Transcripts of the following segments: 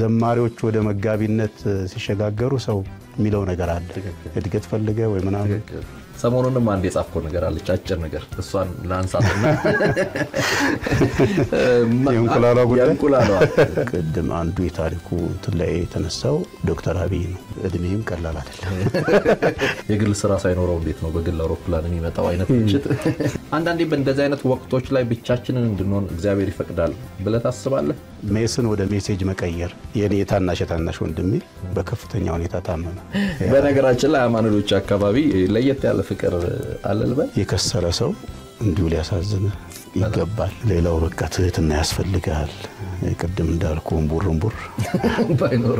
ዘማሪዎች ወደ መጋቢነት ሲሸጋገሩ ሰው የሚለው ነገር አለ። እድገት ፈልገ ወይ ምናምን ሰሞኑንም አንድ የጻፍከው ነገር አለች፣ አጭር ነገር እሷን ለአንሳትና የእንቁላሏ ጉዳይ የእንቁላሏ ቅድም አንዱ የታሪኩ እንትን ላይ የተነሳው ዶክተር አብይ ነው። እድሜም ቀላል አይደለም። የግል ስራ ሳይኖረው እንዴት ነው በግል አውሮፕላን የሚመጣው አይነት ምችት። አንዳንዴ በእንደዚህ አይነት ወቅቶች ላይ ብቻችንን እንድንሆን እግዚአብሔር ይፈቅዳል ብለህ ታስባለህ? ሜስን ወደ ሜሴጅ መቀየር የኔ የታናሽ የታናሽ ወንድሜ በከፍተኛ ሁኔታ ታመመ። በነገራችን ላይ አማኑኤሎች አካባቢ ለየት ያለ ፍቅር አለ ልበል። የከሰረ ሰው እንዲሁ ሊያሳዝን ይገባል። ሌላው በቃ ትህትና ያስፈልጋል። ቅድም እንዳልኩ እምቡር እምቡር ባይኖር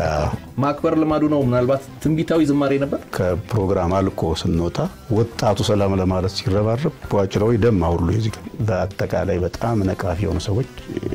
ማክበር ልማዱ ነው። ምናልባት ትንቢታዊ ዝማሬ ነበር። ከፕሮግራም አልቆ ስንወጣ ወጣቱ ሰላም ለማለት ሲረባረብ በዋጭለው ደማ ሁሉ የዚህ በአጠቃላይ በጣም ነቃፊ የሆኑ ሰዎች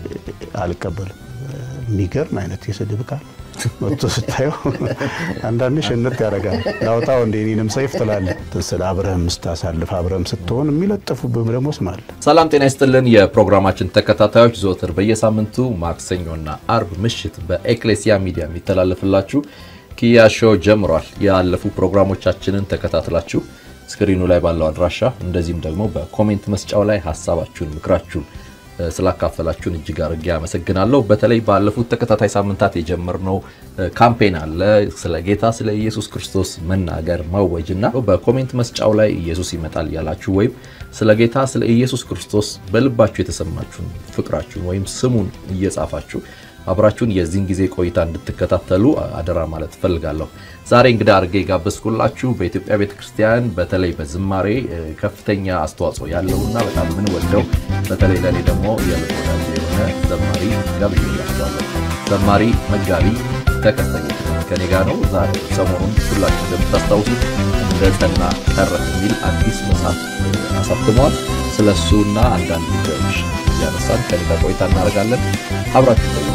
አልቀበልም። የሚገርም አይነት የስድብ ቃል ወጥቶ ስታየው አንዳንድ ሽንት ያደርጋል። ላውጣው እንደ እኔንም ሰይፍ ትላለህ። ስለ አብረህም ስታሳልፍ አብረህም ስትሆን የሚለጥፉብህም ደግሞ ስም አለ። ሰላም ጤና ይስጥልን። የፕሮግራማችን ተከታታዮች ዘወትር በየሳምንቱ ማክሰኞና አርብ ምሽት በኤክሌሲያ ሚዲያ የሚተላለፍላችሁ ኪያ ሾው ጀምሯል። ያለፉ ፕሮግራሞቻችንን ተከታትላችሁ ስክሪኑ ላይ ባለው አድራሻ እንደዚህም ደግሞ በኮሜንት መስጫው ላይ ሀሳባችሁን፣ ምክራችሁን ስላካፈላችሁን እጅግ አድርጌ አመሰግናለሁ። በተለይ ባለፉት ተከታታይ ሳምንታት የጀመርነው ካምፔን አለ ስለ ጌታ ስለ ኢየሱስ ክርስቶስ መናገር ማወጅ እና በኮሜንት መስጫው ላይ ኢየሱስ ይመጣል ያላችሁ ወይም ስለ ጌታ ስለ ኢየሱስ ክርስቶስ በልባችሁ የተሰማችሁን ፍቅራችሁን ወይም ስሙን እየጻፋችሁ አብራችሁን የዚህን ጊዜ ቆይታ እንድትከታተሉ አደራ ማለት እፈልጋለሁ። ዛሬ እንግዳ አድርጌ የጋበዝኩላችሁ በኢትዮጵያ ቤተክርስቲያን በተለይ በዝማሬ ከፍተኛ አስተዋጽኦ ያለውና በጣም የምንወደው በተለይ ለእኔ ደግሞ የልብ ወዳጅ የሆነ ዘማሪ ጋብዣላችኋለሁ። ዘማሪ መጋቢ ተከስተኛ ከኔ ጋር ነው። ዛሬ ሰሞኑን ሁላችሁ እንደምታስታውሱት እንደ ጸና ቀረ የሚል አዲስ መጽሐፍ አሳትመዋል። ስለ እሱና አንዳንድ ጉዳዮች እያነሳን ከኔ ጋር ቆይታ እናደርጋለን። አብራችሁ ቆዩ።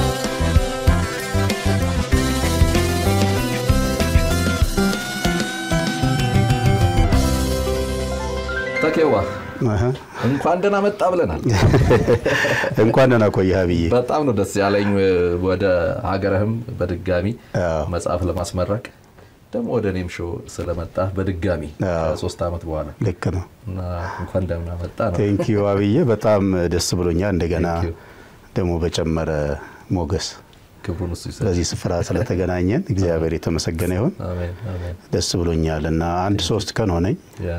ተኬዋ እንኳን ደህና መጣ ብለናል። እንኳን ደህና ቆየህ ብዬ በጣም ነው ደስ ያለኝ። ወደ ሀገርህም በድጋሚ መጽሐፍ ለማስመረቅ ደግሞ ወደ እኔም ሾው ስለመጣ በድጋሚ ከሶስት ዓመት በኋላ ልክ ነው። እና እንኳን ደህና መጣ ነው። ቴንኪዩ አብዬ በጣም ደስ ብሎኛል። እንደገና ደግሞ በጨመረ ሞገስ ክብሩን እሱ ይሰጥ። በዚህ ስፍራ ስለተገናኘን እግዚአብሔር የተመሰገነ ይሁን። አሜን አሜን። ደስ ብሎኛል እና አንድ ሶስት ቀን ሆነኝ። ያ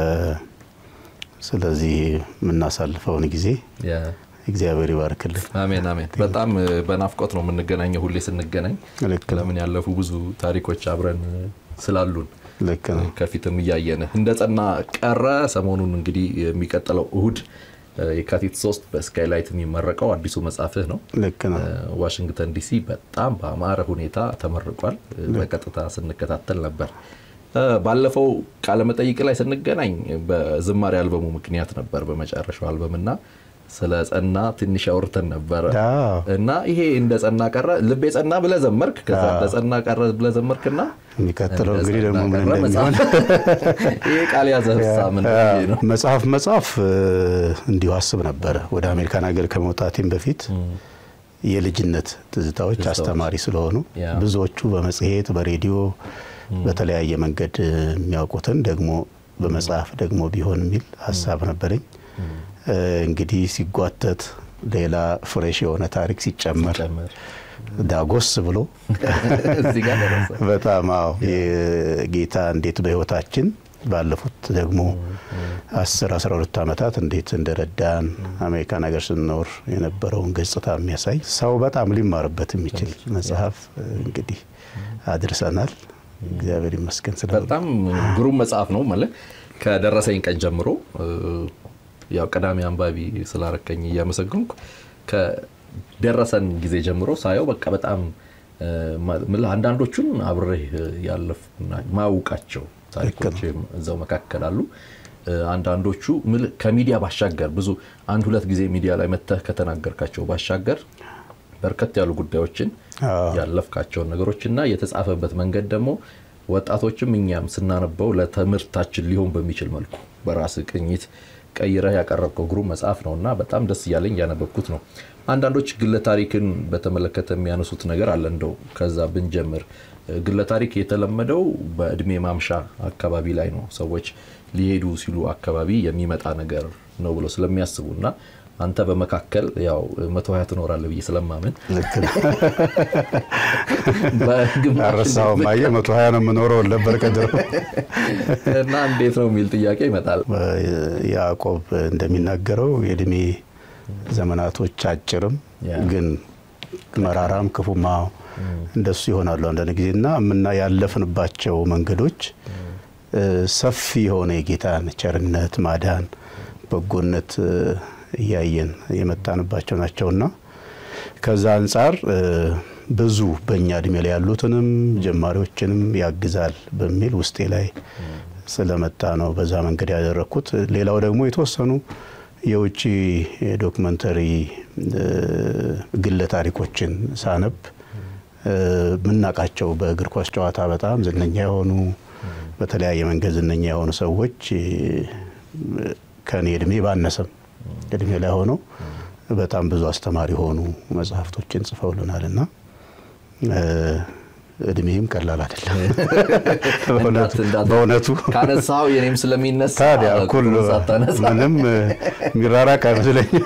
ስለዚህ የምናሳልፈውን ጊዜ ያ እግዚአብሔር ይባርክልን። አሜን አሜን። በጣም በናፍቆት ነው የምንገናኘው ሁሌ ስንገናኝ። ልክ ነው። ለምን ያለፉ ብዙ ታሪኮች አብረን ስላሉን ልክ ነው። ከፊትም እያየን እንደ ጸና ቀረ። ሰሞኑን እንግዲህ የሚቀጥለው እሁድ የካቲት ሶስት በስካይላይት የሚመረቀው አዲሱ መጽሐፍህ ነው። ልክ ነው። ዋሽንግተን ዲሲ በጣም በአማረ ሁኔታ ተመርቋል። በቀጥታ ስንከታተል ነበር። ባለፈው ቃለመጠይቅ ላይ ስንገናኝ በዝማሬ አልበሙ ምክንያት ነበር በመጨረሻው አልበም እና ስለ ጸና ትንሽ አውርተን ነበረ አዎ። እና ይሄ እንደ ጸና ቀረ ልቤ ጸና ብለህ ዘመርክ። ከዛ እንደ ጸና ቀረ ብለህ ዘመርክና የሚቀጥለው እንግዲህ ደግሞ ምን ቀረ እንደሚሆን ይሄ ቃል ያዘህሳ ምን ብዬ ነው? መጽሐፍ መጽሐፍ እንዲሁ አስብ ነበረ። ወደ አሜሪካን ሀገር ከመውጣቴም በፊት የልጅነት ትዝታዎች አስተማሪ ስለሆኑ ያ። ብዙዎቹ በመጽሔት በሬዲዮ በተለያየ መንገድ የሚያውቁትን ደግሞ በመጽሐፍ ደግሞ ቢሆን የሚል ሀሳብ ነበረኝ። እንግዲህ ሲጓተት ሌላ ፍሬሽ የሆነ ታሪክ ሲጨመር ጨምር ዳጎስ ብሎ እዚህ ጋር ደረሰ። በጣም አዎ የጌታ እንዴት በህይወታችን ባለፉት ደግሞ አስር አስራ ሁለት ዓመታት እንዴት እንደረዳን አሜሪካን ሀገር ስንኖር የነበረውን ገጽታ የሚያሳይ ሰው በጣም ሊማርበት የሚችል መጽሐፍ እንግዲህ አድርሰናል። እግዚአብሔር ይመስገን ስለ በጣም ግሩም መጽሐፍ ነው ማለት ከደረሰኝ ቀን ጀምሮ ያው ቀዳሚ አንባቢ ስላረከኝ እያመሰግንኩ ከደረሰን ጊዜ ጀምሮ ሳየው በቃ በጣም ምልህ አንዳንዶቹን አብሬህ ያለፉና ማውቃቸው ታሪኮች እዛው መካከል አሉ። አንዳንዶቹ ምልህ ከሚዲያ ባሻገር ብዙ አንድ ሁለት ጊዜ ሚዲያ ላይ መተህ ከተናገርካቸው ባሻገር በርከት ያሉ ጉዳዮችን ያለፍካቸውን ነገሮች እና የተጻፈበት መንገድ ደግሞ ወጣቶችም እኛም ስናነበው ለትምህርታችን ሊሆን በሚችል መልኩ በራስ ቅኝት ቀይረህ ያቀረብከው ግሩም መጽሐፍ ነው እና በጣም ደስ እያለኝ እያነበብኩት ነው። አንዳንዶች ግለ ታሪክን በተመለከተ የሚያነሱት ነገር አለ። እንደው ከዛ ብንጀምር ግለ ታሪክ የተለመደው በእድሜ ማምሻ አካባቢ ላይ ነው። ሰዎች ሊሄዱ ሲሉ አካባቢ የሚመጣ ነገር ነው ብለው ስለሚያስቡ እና አንተ በመካከል ያው መቶ ሀያ ትኖራለህ ብዬ ስለማምን አረሳውም። አየህ መቶ ሀያ ነው የምኖረው ነበር ቀድሮ እና እንዴት ነው የሚል ጥያቄ ይመጣል። ያዕቆብ እንደሚናገረው የእድሜ ዘመናቶች አጭርም ግን መራራም ክፉማ እንደሱ ይሆናሉ አንዳንድ ጊዜ እና ምና ያለፍንባቸው መንገዶች ሰፊ የሆነ የጌታን ቸርነት፣ ማዳን፣ በጎነት እያየን የመጣንባቸው ናቸውና ከዛ አንጻር ብዙ በእኛ እድሜ ላይ ያሉትንም ጀማሪዎችንም ያግዛል በሚል ውስጤ ላይ ስለመጣ ነው በዛ መንገድ ያደረግኩት። ሌላው ደግሞ የተወሰኑ የውጭ ዶክመንተሪ ግለ ታሪኮችን ሳነብ የምናውቃቸው በእግር ኳስ ጨዋታ በጣም ዝነኛ የሆኑ በተለያየ መንገድ ዝነኛ የሆኑ ሰዎች ከኔ እድሜ ባነሰም እድሜ ላይ ሆነው በጣም ብዙ አስተማሪ የሆኑ መጽሐፍቶችን ጽፈውልናል እና እድሜም ቀላል አይደለም በእውነቱ ካነሳው የኔም ስለሚነሳ ታዲያ እኩል ምንም የሚራራቅ አይመስለኝም።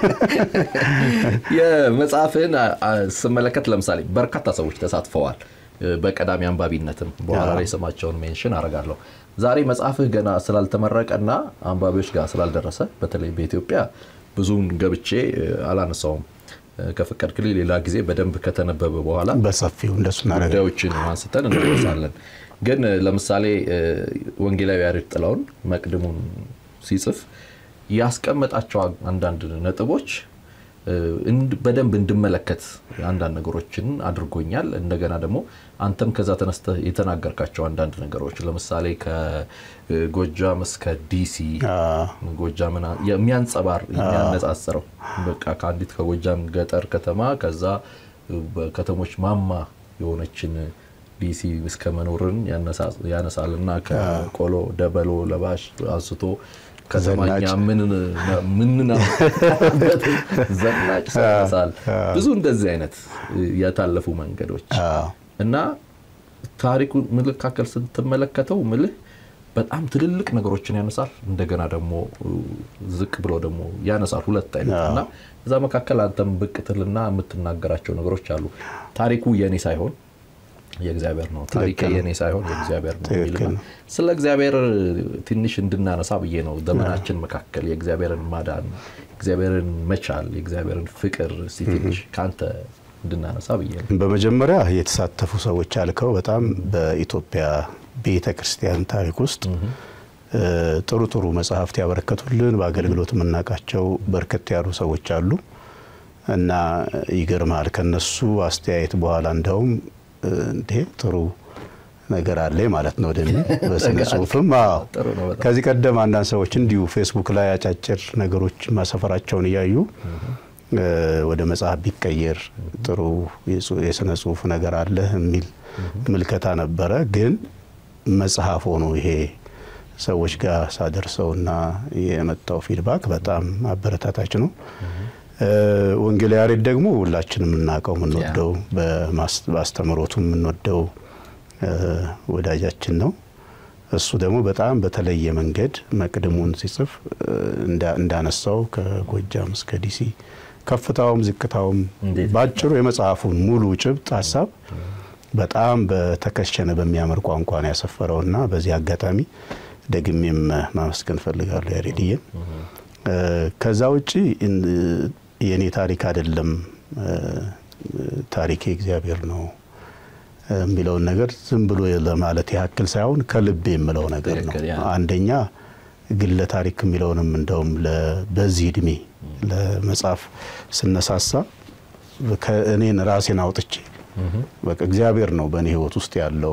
የመጽሐፍን ስመለከት ለምሳሌ በርካታ ሰዎች ተሳትፈዋል። በቀዳሚ አንባቢነትም በኋላ ላይ ስማቸውን ሜንሽን አደርጋለሁ። ዛሬ መጽሐፍህ ገና ስላልተመረቀና አንባቢዎች ጋር ስላልደረሰ በተለይ በኢትዮጵያ ብዙውን ገብቼ አላነሳውም። ከፈቀድክልኝ ሌላ ጊዜ በደንብ ከተነበበ በኋላ በሰፊው እንደሱ ጉዳዮችን አንስተን እንመለሳለን። ግን ለምሳሌ ወንጌላዊ ያሬድ ጥላሁን መቅድሙን ሲጽፍ ያስቀመጣቸው አንዳንድ ነጥቦች በደንብ እንድመለከት አንዳንድ ነገሮችን አድርጎኛል። እንደገና ደግሞ አንተም ከዛ ተነስተህ የተናገርካቸው አንዳንድ ነገሮች ለምሳሌ ከጎጃም እስከ ዲሲ ጎጃምን የሚያንጸባር የሚያነጻጽረው በቃ ከአንዲት ከጎጃም ገጠር ከተማ ከዛ በከተሞች ማማ የሆነችን ዲሲ እስከ መኖርን ያነሳል እና ከቆሎ ደበሎ ለባሽ አንስቶ ከተማኛ ምንናበት ዘናጭ ሰሳል ብዙ እንደዚህ አይነት የታለፉ መንገዶች እና ታሪኩ ምልካከል ስትመለከተው ምልህ በጣም ትልልቅ ነገሮችን ያነሳል። እንደገና ደግሞ ዝቅ ብሎ ደግሞ ያነሳል። ሁለት አይነት እና እዛ መካከል አንተም ብቅ ትልና የምትናገራቸው ነገሮች አሉ። ታሪኩ የኔ ሳይሆን የእግዚአብሔር ነው። ታሪክ የኔ ሳይሆን የእግዚአብሔር ነው የሚልና ስለ እግዚአብሔር ትንሽ እንድናነሳ ብዬ ነው። ዘመናችን መካከል የእግዚአብሔርን ማዳን፣ እግዚአብሔርን መቻል፣ የእግዚአብሔርን ፍቅር ትንሽ ከአንተ እንድናነሳ ብዬ ነው። በመጀመሪያ የተሳተፉ ሰዎች ያልከው በጣም በኢትዮጵያ ቤተ ክርስቲያን ታሪክ ውስጥ ጥሩ ጥሩ መጽሐፍት ያበረከቱልን በአገልግሎት የምናውቃቸው በርከት ያሉ ሰዎች አሉ እና ይገርማል ከነሱ አስተያየት በኋላ እንደውም እንዴ ጥሩ ነገር አለ ማለት ነው ወደ በስነ ጽሁፍም ከዚህ ቀደም አንዳንድ ሰዎች እንዲሁ ፌስቡክ ላይ አጫጭር ነገሮች ማሰፈራቸውን እያዩ ወደ መጽሐፍ ቢቀየር ጥሩ የስነ ጽሁፍ ነገር አለ የሚል ምልከታ ነበረ። ግን መጽሐፍ ሆኖ ይሄ ሰዎች ጋር ሳደርሰውና የመጣው ፊድባክ በጣም አበረታታች ነው። ወንጌል ያሬድ ደግሞ ሁላችንም የምናውቀው የምንወደው በአስተምህሮቱ የምንወደው ወዳጃችን ነው። እሱ ደግሞ በጣም በተለየ መንገድ መቅድሙን ሲጽፍ እንዳነሳው ከጎጃም እስከ ዲሲ ከፍታውም ዝቅታውም ባጭሩ የመጽሐፉን ሙሉ ጭብጥ ሀሳብ በጣም በተከሸነ በሚያምር ቋንቋ ነው ያሰፈረውና በዚህ አጋጣሚ ደግሜም ማመስገን ፈልጋለሁ ያሬድዬን። ከዛ ውጪ የእኔ ታሪክ አይደለም ታሪኬ እግዚአብሔር ነው የሚለውን ነገር ዝም ብሎ ለማለት ያክል ሳይሆን ከልብ የምለው ነገር ነው። አንደኛ ግለ ታሪክ የሚለውንም እንደውም በዚህ እድሜ ለመጻፍ ስነሳሳ እኔን ራሴን አውጥቼ በቃ እግዚአብሔር ነው በእኔ ሕይወት ውስጥ ያለው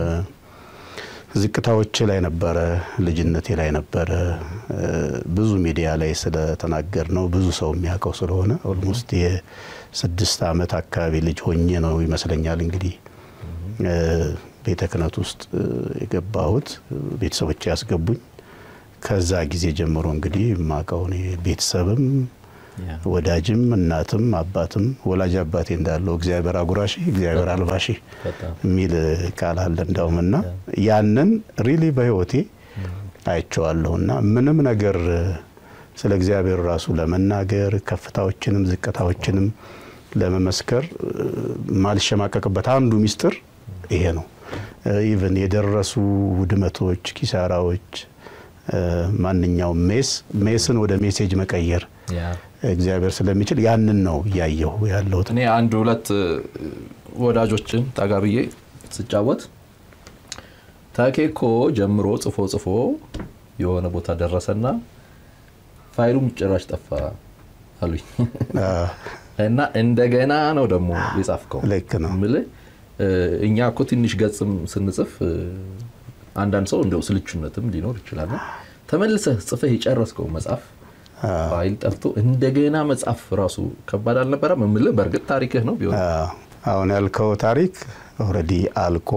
ዝቅታዎቼ ላይ ነበረ፣ ልጅነቴ ላይ ነበረ። ብዙ ሚዲያ ላይ ስለተናገር ነው ብዙ ሰው የሚያውቀው ስለሆነ ኦልሞስት የስድስት ዓመት አካባቢ ልጅ ሆኜ ነው ይመስለኛል እንግዲህ ቤተ ክህነት ውስጥ የገባሁት ቤተሰቦቼ ያስገቡኝ። ከዛ ጊዜ ጀምሮ እንግዲህ የማውቀው ቤተሰብም ወዳጅም እናትም አባትም ወላጅ አባቴ እንዳለው እግዚአብሔር አጉራሺ እግዚአብሔር አልባሺ የሚል ቃል አለ እንዳውም እና ያንን ሪሊ በህይወቴ አይቼዋለሁ እና ምንም ነገር ስለ እግዚአብሔር ራሱ ለመናገር ከፍታዎችንም ዝቅታዎችንም ለመመስከር ማልሸማቀቅበት አንዱ ሚስጥር ይሄ ነው። ኢቨን የደረሱ ውድመቶች፣ ኪሳራዎች፣ ማንኛውም ሜስ ሜስን ወደ ሜሴጅ መቀየር እግዚአብሔር ስለሚችል ያንን ነው እያየሁ ያለሁት። እኔ አንድ ሁለት ወዳጆችን ጠጋ ብዬ ስጫወት ታኬኮ ጀምሮ ጽፎ ጽፎ የሆነ ቦታ ደረሰና ፋይሉም ጭራሽ ጠፋ አሉኝ እና እንደገና ነው ደግሞ የጻፍከው። ልክ ነው የምልህ እኛ እኮ ትንሽ ገጽም ስንጽፍ አንዳንድ ሰው እንደው ስልቹነትም ሊኖር ይችላል። ተመልሰህ ጽፈህ የጨረስከው መጽሐፍ ፋይል ጠፍቶ እንደገና መጽሐፍ ራሱ ከባድ አልነበረም? የምልህ በእርግጥ ታሪክህ ነው ቢሆን አሁን ያልከው ታሪክ ኦልሬዲ አልቆ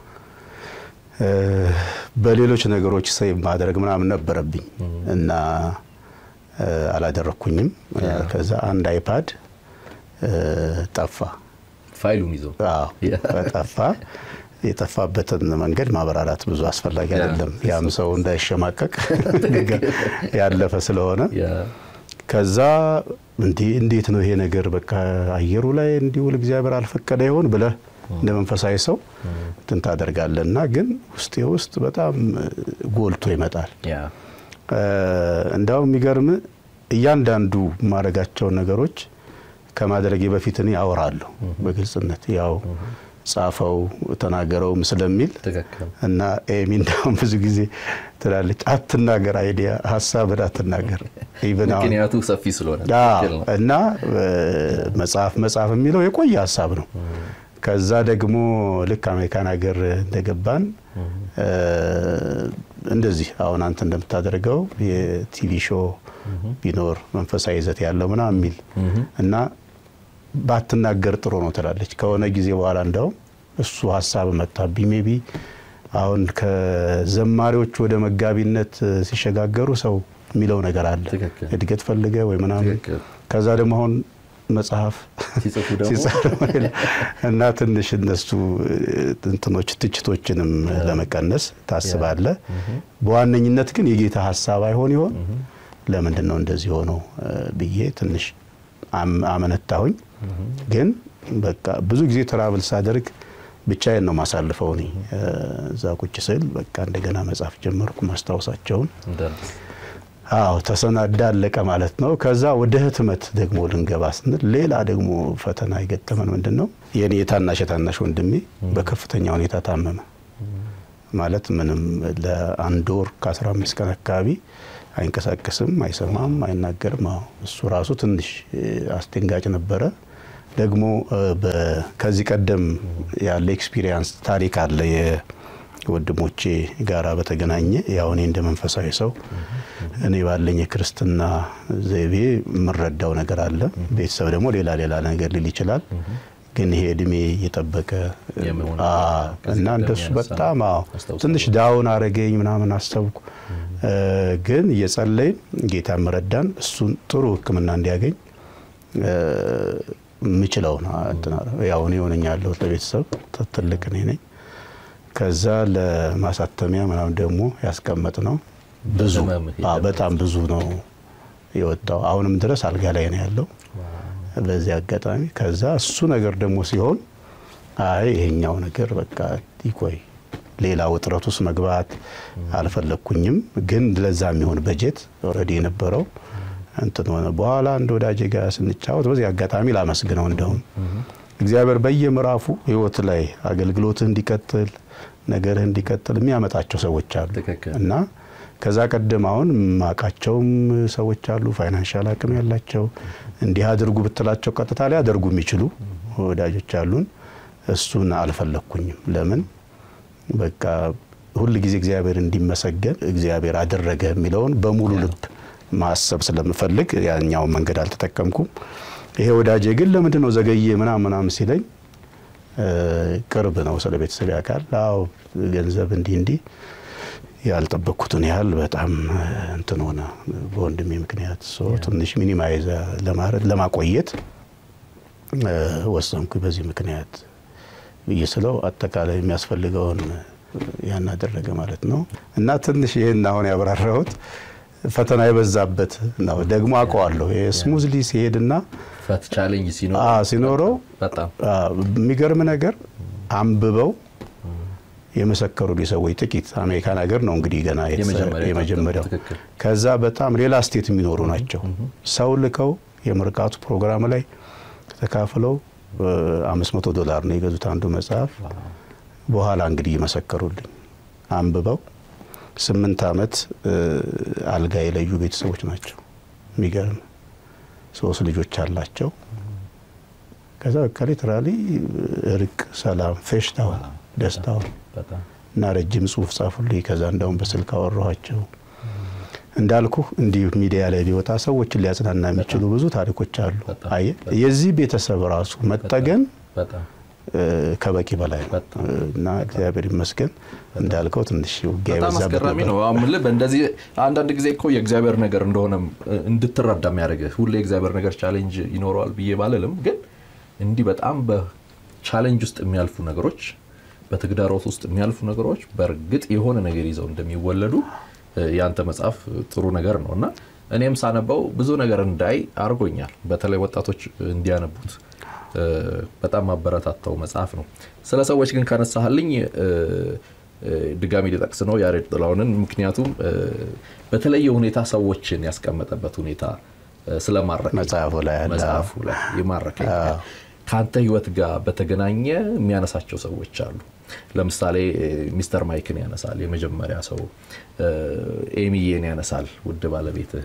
በሌሎች ነገሮች ሰይቭ ማድረግ ምናምን ነበረብኝ እና አላደረግኩኝም። ከዛ አንድ አይፓድ ጠፋ፣ ፋይሉን ይዘው ጠፋ። የጠፋበትን መንገድ ማብራራት ብዙ አስፈላጊ አይደለም። ያም ሰው እንዳይሸማቀቅ ያለፈ ስለሆነ ከዛ እንዲህ እንዴት ነው ይሄ ነገር በቃ አየሩ ላይ እንዲውል እግዚአብሔር አልፈቀደ ይሆን ብለህ እንደ መንፈሳዊ ሰው እንትን ታደርጋለህ እና ግን ውስጤ ውስጥ በጣም ጎልቶ ይመጣል። እንዳውም የሚገርም እያንዳንዱ የማደርጋቸውን ነገሮች ከማድረጌ በፊት እኔ አወራለሁ በግልጽነት ያው ጻፈው ተናገረውም ስለሚል እና ኤሚ እንዳውም ብዙ ጊዜ ትላለች፣ አትናገር፣ አይዲያ ሀሳብን አትናገር። ምክንያቱ ሰፊ ስለሆነ እና መጽሐፍ መጽሐፍ የሚለው የቆየ ሀሳብ ነው። ከዛ ደግሞ ልክ አሜሪካን ሀገር እንደገባን እንደዚህ አሁን አንተ እንደምታደርገው የቲቪ ሾው ቢኖር መንፈሳዊ ይዘት ያለው ምናምን የሚል እና ባትናገር ጥሩ ነው ትላለች። ከሆነ ጊዜ በኋላ እንደውም እሱ ሀሳብ መጣብኝ። ሜቢ አሁን ከዘማሪዎች ወደ መጋቢነት ሲሸጋገሩ ሰው የሚለው ነገር አለ፣ እድገት ፈልገ ወይ ምናምን። ከዛ ደግሞ አሁን መጽሐፍ እና ትንሽ እነሱ እንትኖች ትችቶችንም ለመቀነስ ታስባለ። በዋነኝነት ግን የጌታ ሀሳብ አይሆን ይሆን ለምንድን ነው እንደዚህ ሆነው ብዬ ትንሽ አመነታሁኝ። ግን በቃ ብዙ ጊዜ ትራቭል ሳደርግ ብቻዬን ነው ማሳልፈው። እኔ እዛ ቁጭ ስል በቃ እንደገና መጻፍ ጀመርኩ ማስታወሳቸውን። አዎ ተሰናዳ አለቀ ማለት ነው። ከዛ ወደ ህትመት ደግሞ ልንገባ ስንል ሌላ ደግሞ ፈተና የገጠመን ምንድን ነው የኔ የታናሽ የታናሽ ወንድሜ በከፍተኛ ሁኔታ ታመመ። ማለት ምንም ለአንድ ወር ከ15 ቀን አካባቢ አይንቀሳቀስም፣ አይሰማም፣ አይናገርም። አዎ እሱ ራሱ ትንሽ አስደንጋጭ ነበረ። ደግሞ ከዚህ ቀደም ያለ ኤክስፒሪየንስ ታሪክ አለ የወንድሞቼ ጋራ በተገናኘ ያው እኔ እንደ መንፈሳዊ ሰው እኔ ባለኝ የክርስትና ዘይቤ የምረዳው ነገር አለ። ቤተሰብ ደግሞ ሌላ ሌላ ነገር ሊል ይችላል። ግን ይሄ እድሜ እየጠበቀ እና እንደሱ በጣም አዎ ትንሽ ዳውን አረገኝ ምናምን አሰብኩ። ግን እየጸለይን ጌታ መረዳን እሱን ጥሩ ሕክምና እንዲያገኝ የምችለው ያው እኔ ሆነኛ ያለሁት ለቤተሰብ ትልቅ እኔ ነኝ። ከዛ ለማሳተሚያ ምናምን ደግሞ ያስቀመጥ ነው ብዙ በጣም ብዙ ነው የወጣው። አሁንም ድረስ አልጋ ላይ ነው ያለው በዚህ አጋጣሚ። ከዛ እሱ ነገር ደግሞ ሲሆን አይ ይሄኛው ነገር በቃ ይቆይ ሌላ ውጥረት ውስጥ መግባት አልፈለግኩኝም። ግን ለዛ የሚሆን በጀት ኦልሬዲ የነበረው እንትን ሆነ። በኋላ አንድ ወዳጄ ጋር ስንጫወት በዚህ አጋጣሚ ላመስግነው፣ እንደውም እግዚአብሔር በየምዕራፉ ህይወት ላይ አገልግሎትህ እንዲቀጥል ነገርህ እንዲቀጥል የሚያመጣቸው ሰዎች አሉ እና ከዛ ቀደም አሁን ማቃቸውም ሰዎች አሉ፣ ፋይናንሻል አቅም ያላቸው እንዲህ አድርጉ ብትላቸው ቀጥታ ላይ አደርጉ የሚችሉ ወዳጆች አሉን። እሱን አልፈለግኩኝም። ለምን በቃ ሁል ጊዜ እግዚአብሔር እንዲመሰገን እግዚአብሔር አደረገ የሚለውን በሙሉ ልብ ማሰብ ስለምፈልግ ያኛውን መንገድ አልተጠቀምኩም። ይሄ ወዳጄ ግን ለምንድን ነው ዘገየ ምናምን ምናምን ሲለኝ ቅርብ ነው፣ ስለ ቤተሰብ ያውቃል። አዎ ገንዘብ እንዲህ እንዲህ ያልጠበቅኩትን ያህል በጣም እንትን ሆነ። በወንድሜ ምክንያት ትንሽ ሚኒማይዝ ለማድረግ ለማቆየት ወሰንኩ። በዚህ ምክንያት ብዬ ስለው አጠቃላይ የሚያስፈልገውን ያን አደረገ ማለት ነው። እና ትንሽ ይህን አሁን ያብራራሁት ፈተና የበዛበት ነው። ደግሞ አውቀዋለሁ ስሙዝሊ ሲሄድና ፈት ቻሌንጅ ሲኖረው በጣም የሚገርም ነገር አንብበው የመሰከሩልኝ ሰዎች ጥቂት አሜሪካን ሀገር ነው እንግዲህ ገና የመጀመሪያው። ከዛ በጣም ሌላ ስቴት የሚኖሩ ናቸው። ሰው ልከው የምርቃቱ ፕሮግራም ላይ ተካፍለው አምስት መቶ ዶላር ነው የገዙት አንዱ መጽሐፍ። በኋላ እንግዲህ የመሰከሩልኝ አንብበው ስምንት ዓመት አልጋ የለዩ ቤተሰቦች ናቸው። የሚገርም ሶስት ልጆች አላቸው። ከዛ በቃ ሊትራሊ እርቅ፣ ሰላም፣ ፌሽታውን፣ ደስታውን እና ረጅም ጽሁፍ ጻፉልኝ። ከዛ እንደውም በስልክ አወራኋቸው። እንዳልኩ እንዲህ ሚዲያ ላይ ሊወጣ ሰዎችን ሊያጽናና የሚችሉ ብዙ ታሪኮች አሉ። አየህ የዚህ ቤተሰብ ራሱ መጠገን ከበቂ በላይ ነው እና እግዚአብሔር ይመስገን እንዳልከው ትንሽ ውጊያ በጣም አስገራሚ ነው። በእንደዚህ አንዳንድ ጊዜ እኮ የእግዚአብሔር ነገር እንደሆነ እንድትረዳ የሚያደርግህ ሁሌ የእግዚአብሔር ነገር ቻሌንጅ ይኖረዋል ብዬ ባልልም፣ ግን እንዲህ በጣም በቻሌንጅ ውስጥ የሚያልፉ ነገሮች፣ በተግዳሮት ውስጥ የሚያልፉ ነገሮች በእርግጥ የሆነ ነገር ይዘው እንደሚወለዱ የአንተ መጽሐፍ ጥሩ ነገር ነው እና እኔም ሳነበው ብዙ ነገር እንዳይ አድርጎኛል። በተለይ ወጣቶች እንዲያነቡት በጣም ማበረታታው መጽሐፍ ነው። ስለ ሰዎች ግን ካነሳህልኝ ድጋሚ ሊጠቅስ ነው ያሬድ ጥላሁንን። ምክንያቱም በተለየ ሁኔታ ሰዎችን ያስቀመጠበት ሁኔታ ስለማረከኝ መጽሐፉ ላይ መጽሐፉ ላይ የማረከኝ ከአንተ ህይወት ጋር በተገናኘ የሚያነሳቸው ሰዎች አሉ። ለምሳሌ ሚስተር ማይክን ያነሳል፣ የመጀመሪያ ሰው ኤሚዬን ያነሳል፣ ውድ ባለቤትህ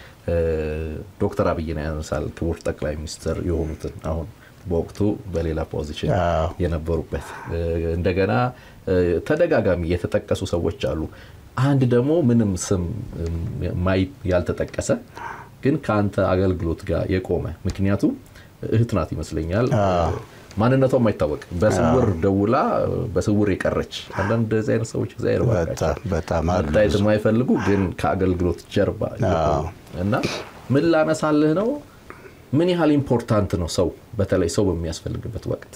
ዶክተር አብይን ያነሳል፣ ክቡር ጠቅላይ ሚኒስትር የሆኑትን አሁን በወቅቱ በሌላ ፖዚሽን የነበሩበት እንደገና ተደጋጋሚ የተጠቀሱ ሰዎች አሉ። አንድ ደግሞ ምንም ስም ማይ ያልተጠቀሰ ግን ከአንተ አገልግሎት ጋር የቆመ ምክንያቱም እህት ናት ይመስለኛል ማንነቷ የማይታወቅ በስውር ደውላ በስውር የቀረች አንዳንድ እንደዚህ አይነት ሰዎች እግዚአብሔር መታየት የማይፈልጉ ግን ከአገልግሎት ጀርባ እና ምን ላነሳልህ ነው ምን ያህል ኢምፖርታንት ነው ሰው በተለይ ሰው በሚያስፈልግበት ወቅት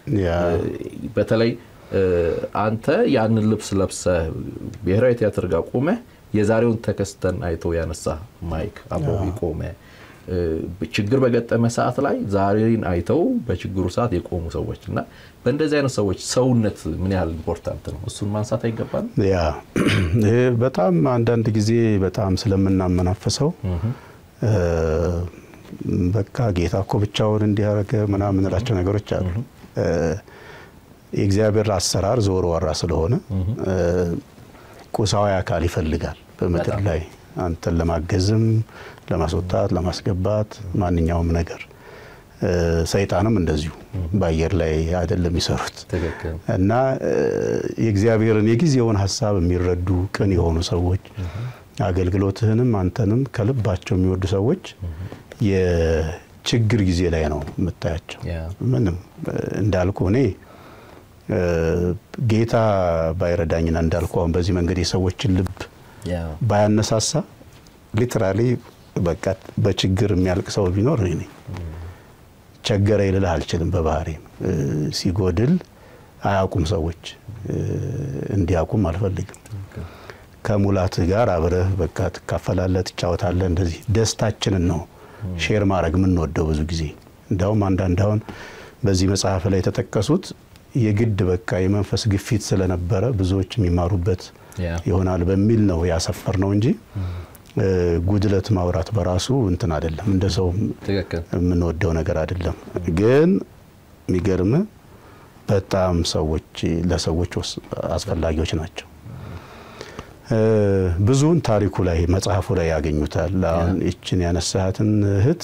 በተለይ አንተ ያንን ልብስ ለብሰህ ብሔራዊ ቲያትር ጋር ቆመህ የዛሬውን ተከስተን አይቶ ያነሳ ማይክ አብሮ ቆመ ችግር በገጠመ ሰዓት ላይ ዛሬን አይተው በችግሩ ሰዓት የቆሙ ሰዎች እና በእንደዚህ አይነት ሰዎች ሰውነት ምን ያህል ኢምፖርታንት ነው? እሱን ማንሳት አይገባም? ያ ይሄ በጣም አንዳንድ ጊዜ በጣም ስለምናመናፈሰው በቃ ጌታ እኮ ብቻውን እንዲያደረገ ምናምን የምንላቸው ነገሮች አሉ። የእግዚአብሔር አሰራር ዞር ወራ ስለሆነ ቁሳዊ አካል ይፈልጋል በምድር ላይ አንተን ለማገዝም ለማስወጣት ለማስገባት ማንኛውም ነገር ሰይጣንም እንደዚሁ በአየር ላይ አይደለም የሚሰሩት እና የእግዚአብሔርን የጊዜውን ሀሳብ የሚረዱ ቅን የሆኑ ሰዎች አገልግሎትህንም አንተንም ከልባቸው የሚወዱ ሰዎች የችግር ጊዜ ላይ ነው የምታያቸው። ምንም እንዳልኩ እኔ ጌታ ባይረዳኝና እንዳልኩ አሁን በዚህ መንገድ የሰዎችን ልብ ባያነሳሳ ሊትራሊ በቃ በችግር የሚያልቅ ሰው ቢኖር እኔ ነኝ። ቸገረ ይልልህ አልችልም። በባህሪ ሲጎድል አያውቁም ሰዎች እንዲያውቁም አልፈልግም። ከሙላትህ ጋር አብረህ በቃ ትካፈላለህ፣ ትጫወታለህ። እንደዚህ ደስታችንን ነው ሼር ማድረግ የምንወደው ብዙ ጊዜ። እንዲያውም አንዳንድ አሁን በዚህ መጽሐፍ ላይ የተጠቀሱት የግድ በቃ የመንፈስ ግፊት ስለነበረ ብዙዎች የሚማሩበት ይሆናል በሚል ነው ያሰፈር ነው እንጂ ጉድለት ማውራት በራሱ እንትን አይደለም፣ እንደ ሰው የምንወደው ነገር አይደለም። ግን የሚገርም በጣም ሰዎች ለሰዎች አስፈላጊዎች ናቸው። ብዙውን ታሪኩ ላይ መጽሐፉ ላይ ያገኙታል። አሁን ይችን ያነሳሃትን እህት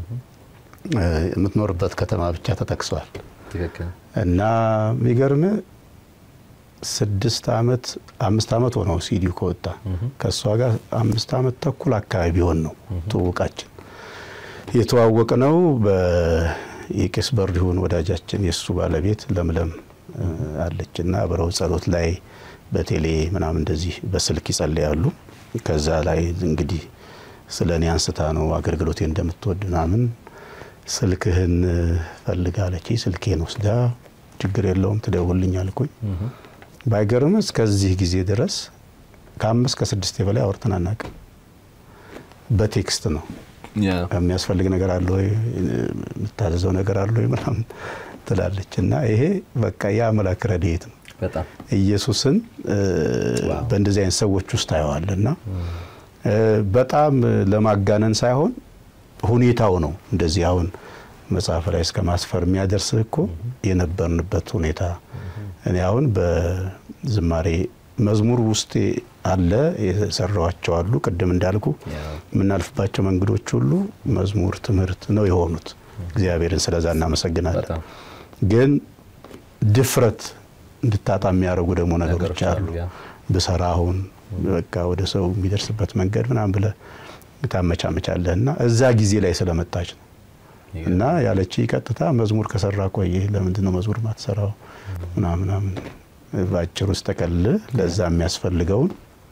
የምትኖርበት ከተማ ብቻ ተጠቅሷል እና የሚገርም ስድስት ዓመት አምስት ዓመት ሆነው ሲዲው ከወጣ ከእሷ ጋር አምስት ዓመት ተኩል አካባቢ ቢሆን ነው ትውውቃችን። የተዋወቅ ነው በየቄስ በሪሁን ወዳጃችን የእሱ ባለቤት ለምለም አለች እና አብረው ጸሎት ላይ በቴሌ ምናምን እንደዚህ በስልክ ይጸልያሉ። ከዛ ላይ እንግዲህ ስለ እኔ አንስታ ነው አገልግሎቴ እንደምትወድ ምናምን ስልክህን ፈልጋለች። ስልኬን ወስዳ ችግር የለውም ትደውልኝ አልኩኝ። ባይገርም እስከዚህ ጊዜ ድረስ ከአምስት ከስድስት በላይ አውርተን አናውቅም። በቴክስት ነው የሚያስፈልግ ነገር አለ ወይ የምታዘዘው ነገር አለ ወይ ምናምን ትላለች። እና ይሄ በቃ የአምላክ ረድኤት ነው። ኢየሱስን በእንደዚህ አይነት ሰዎች ውስጥ ታየዋል። እና በጣም ለማጋነን ሳይሆን ሁኔታው ነው እንደዚህ አሁን መጽሐፍ ላይ እስከ ማስፈር የሚያደርስ እኮ የነበርንበት ሁኔታ። እኔ አሁን በዝማሬ መዝሙር ውስጤ አለ የሰራዋቸው አሉ። ቅድም እንዳልኩ የምናልፍባቸው መንገዶች ሁሉ መዝሙር ትምህርት ነው የሆኑት። እግዚአብሔርን ስለዛ እናመሰግናለን። ግን ድፍረት እንድታጣ የሚያደርጉ ደግሞ ነገሮች አሉ። ብሰራ አሁን በቃ ወደ ሰው የሚደርስበት መንገድ ምናምን ብለህ ታመቻመቻለህ እና እዛ ጊዜ ላይ ስለመጣች ነው እና ያለች ቀጥታ መዝሙር ከሰራ ቆየ ለምንድን ነው መዝሙር ማትሰራው ምናምን ምናምን በአጭር ውስጥ ጠቀል ለዛ የሚያስፈልገውን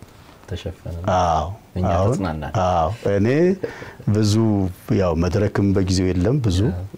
አዎ እኔ ብዙ ያው መድረክም በጊዜው የለም ብዙ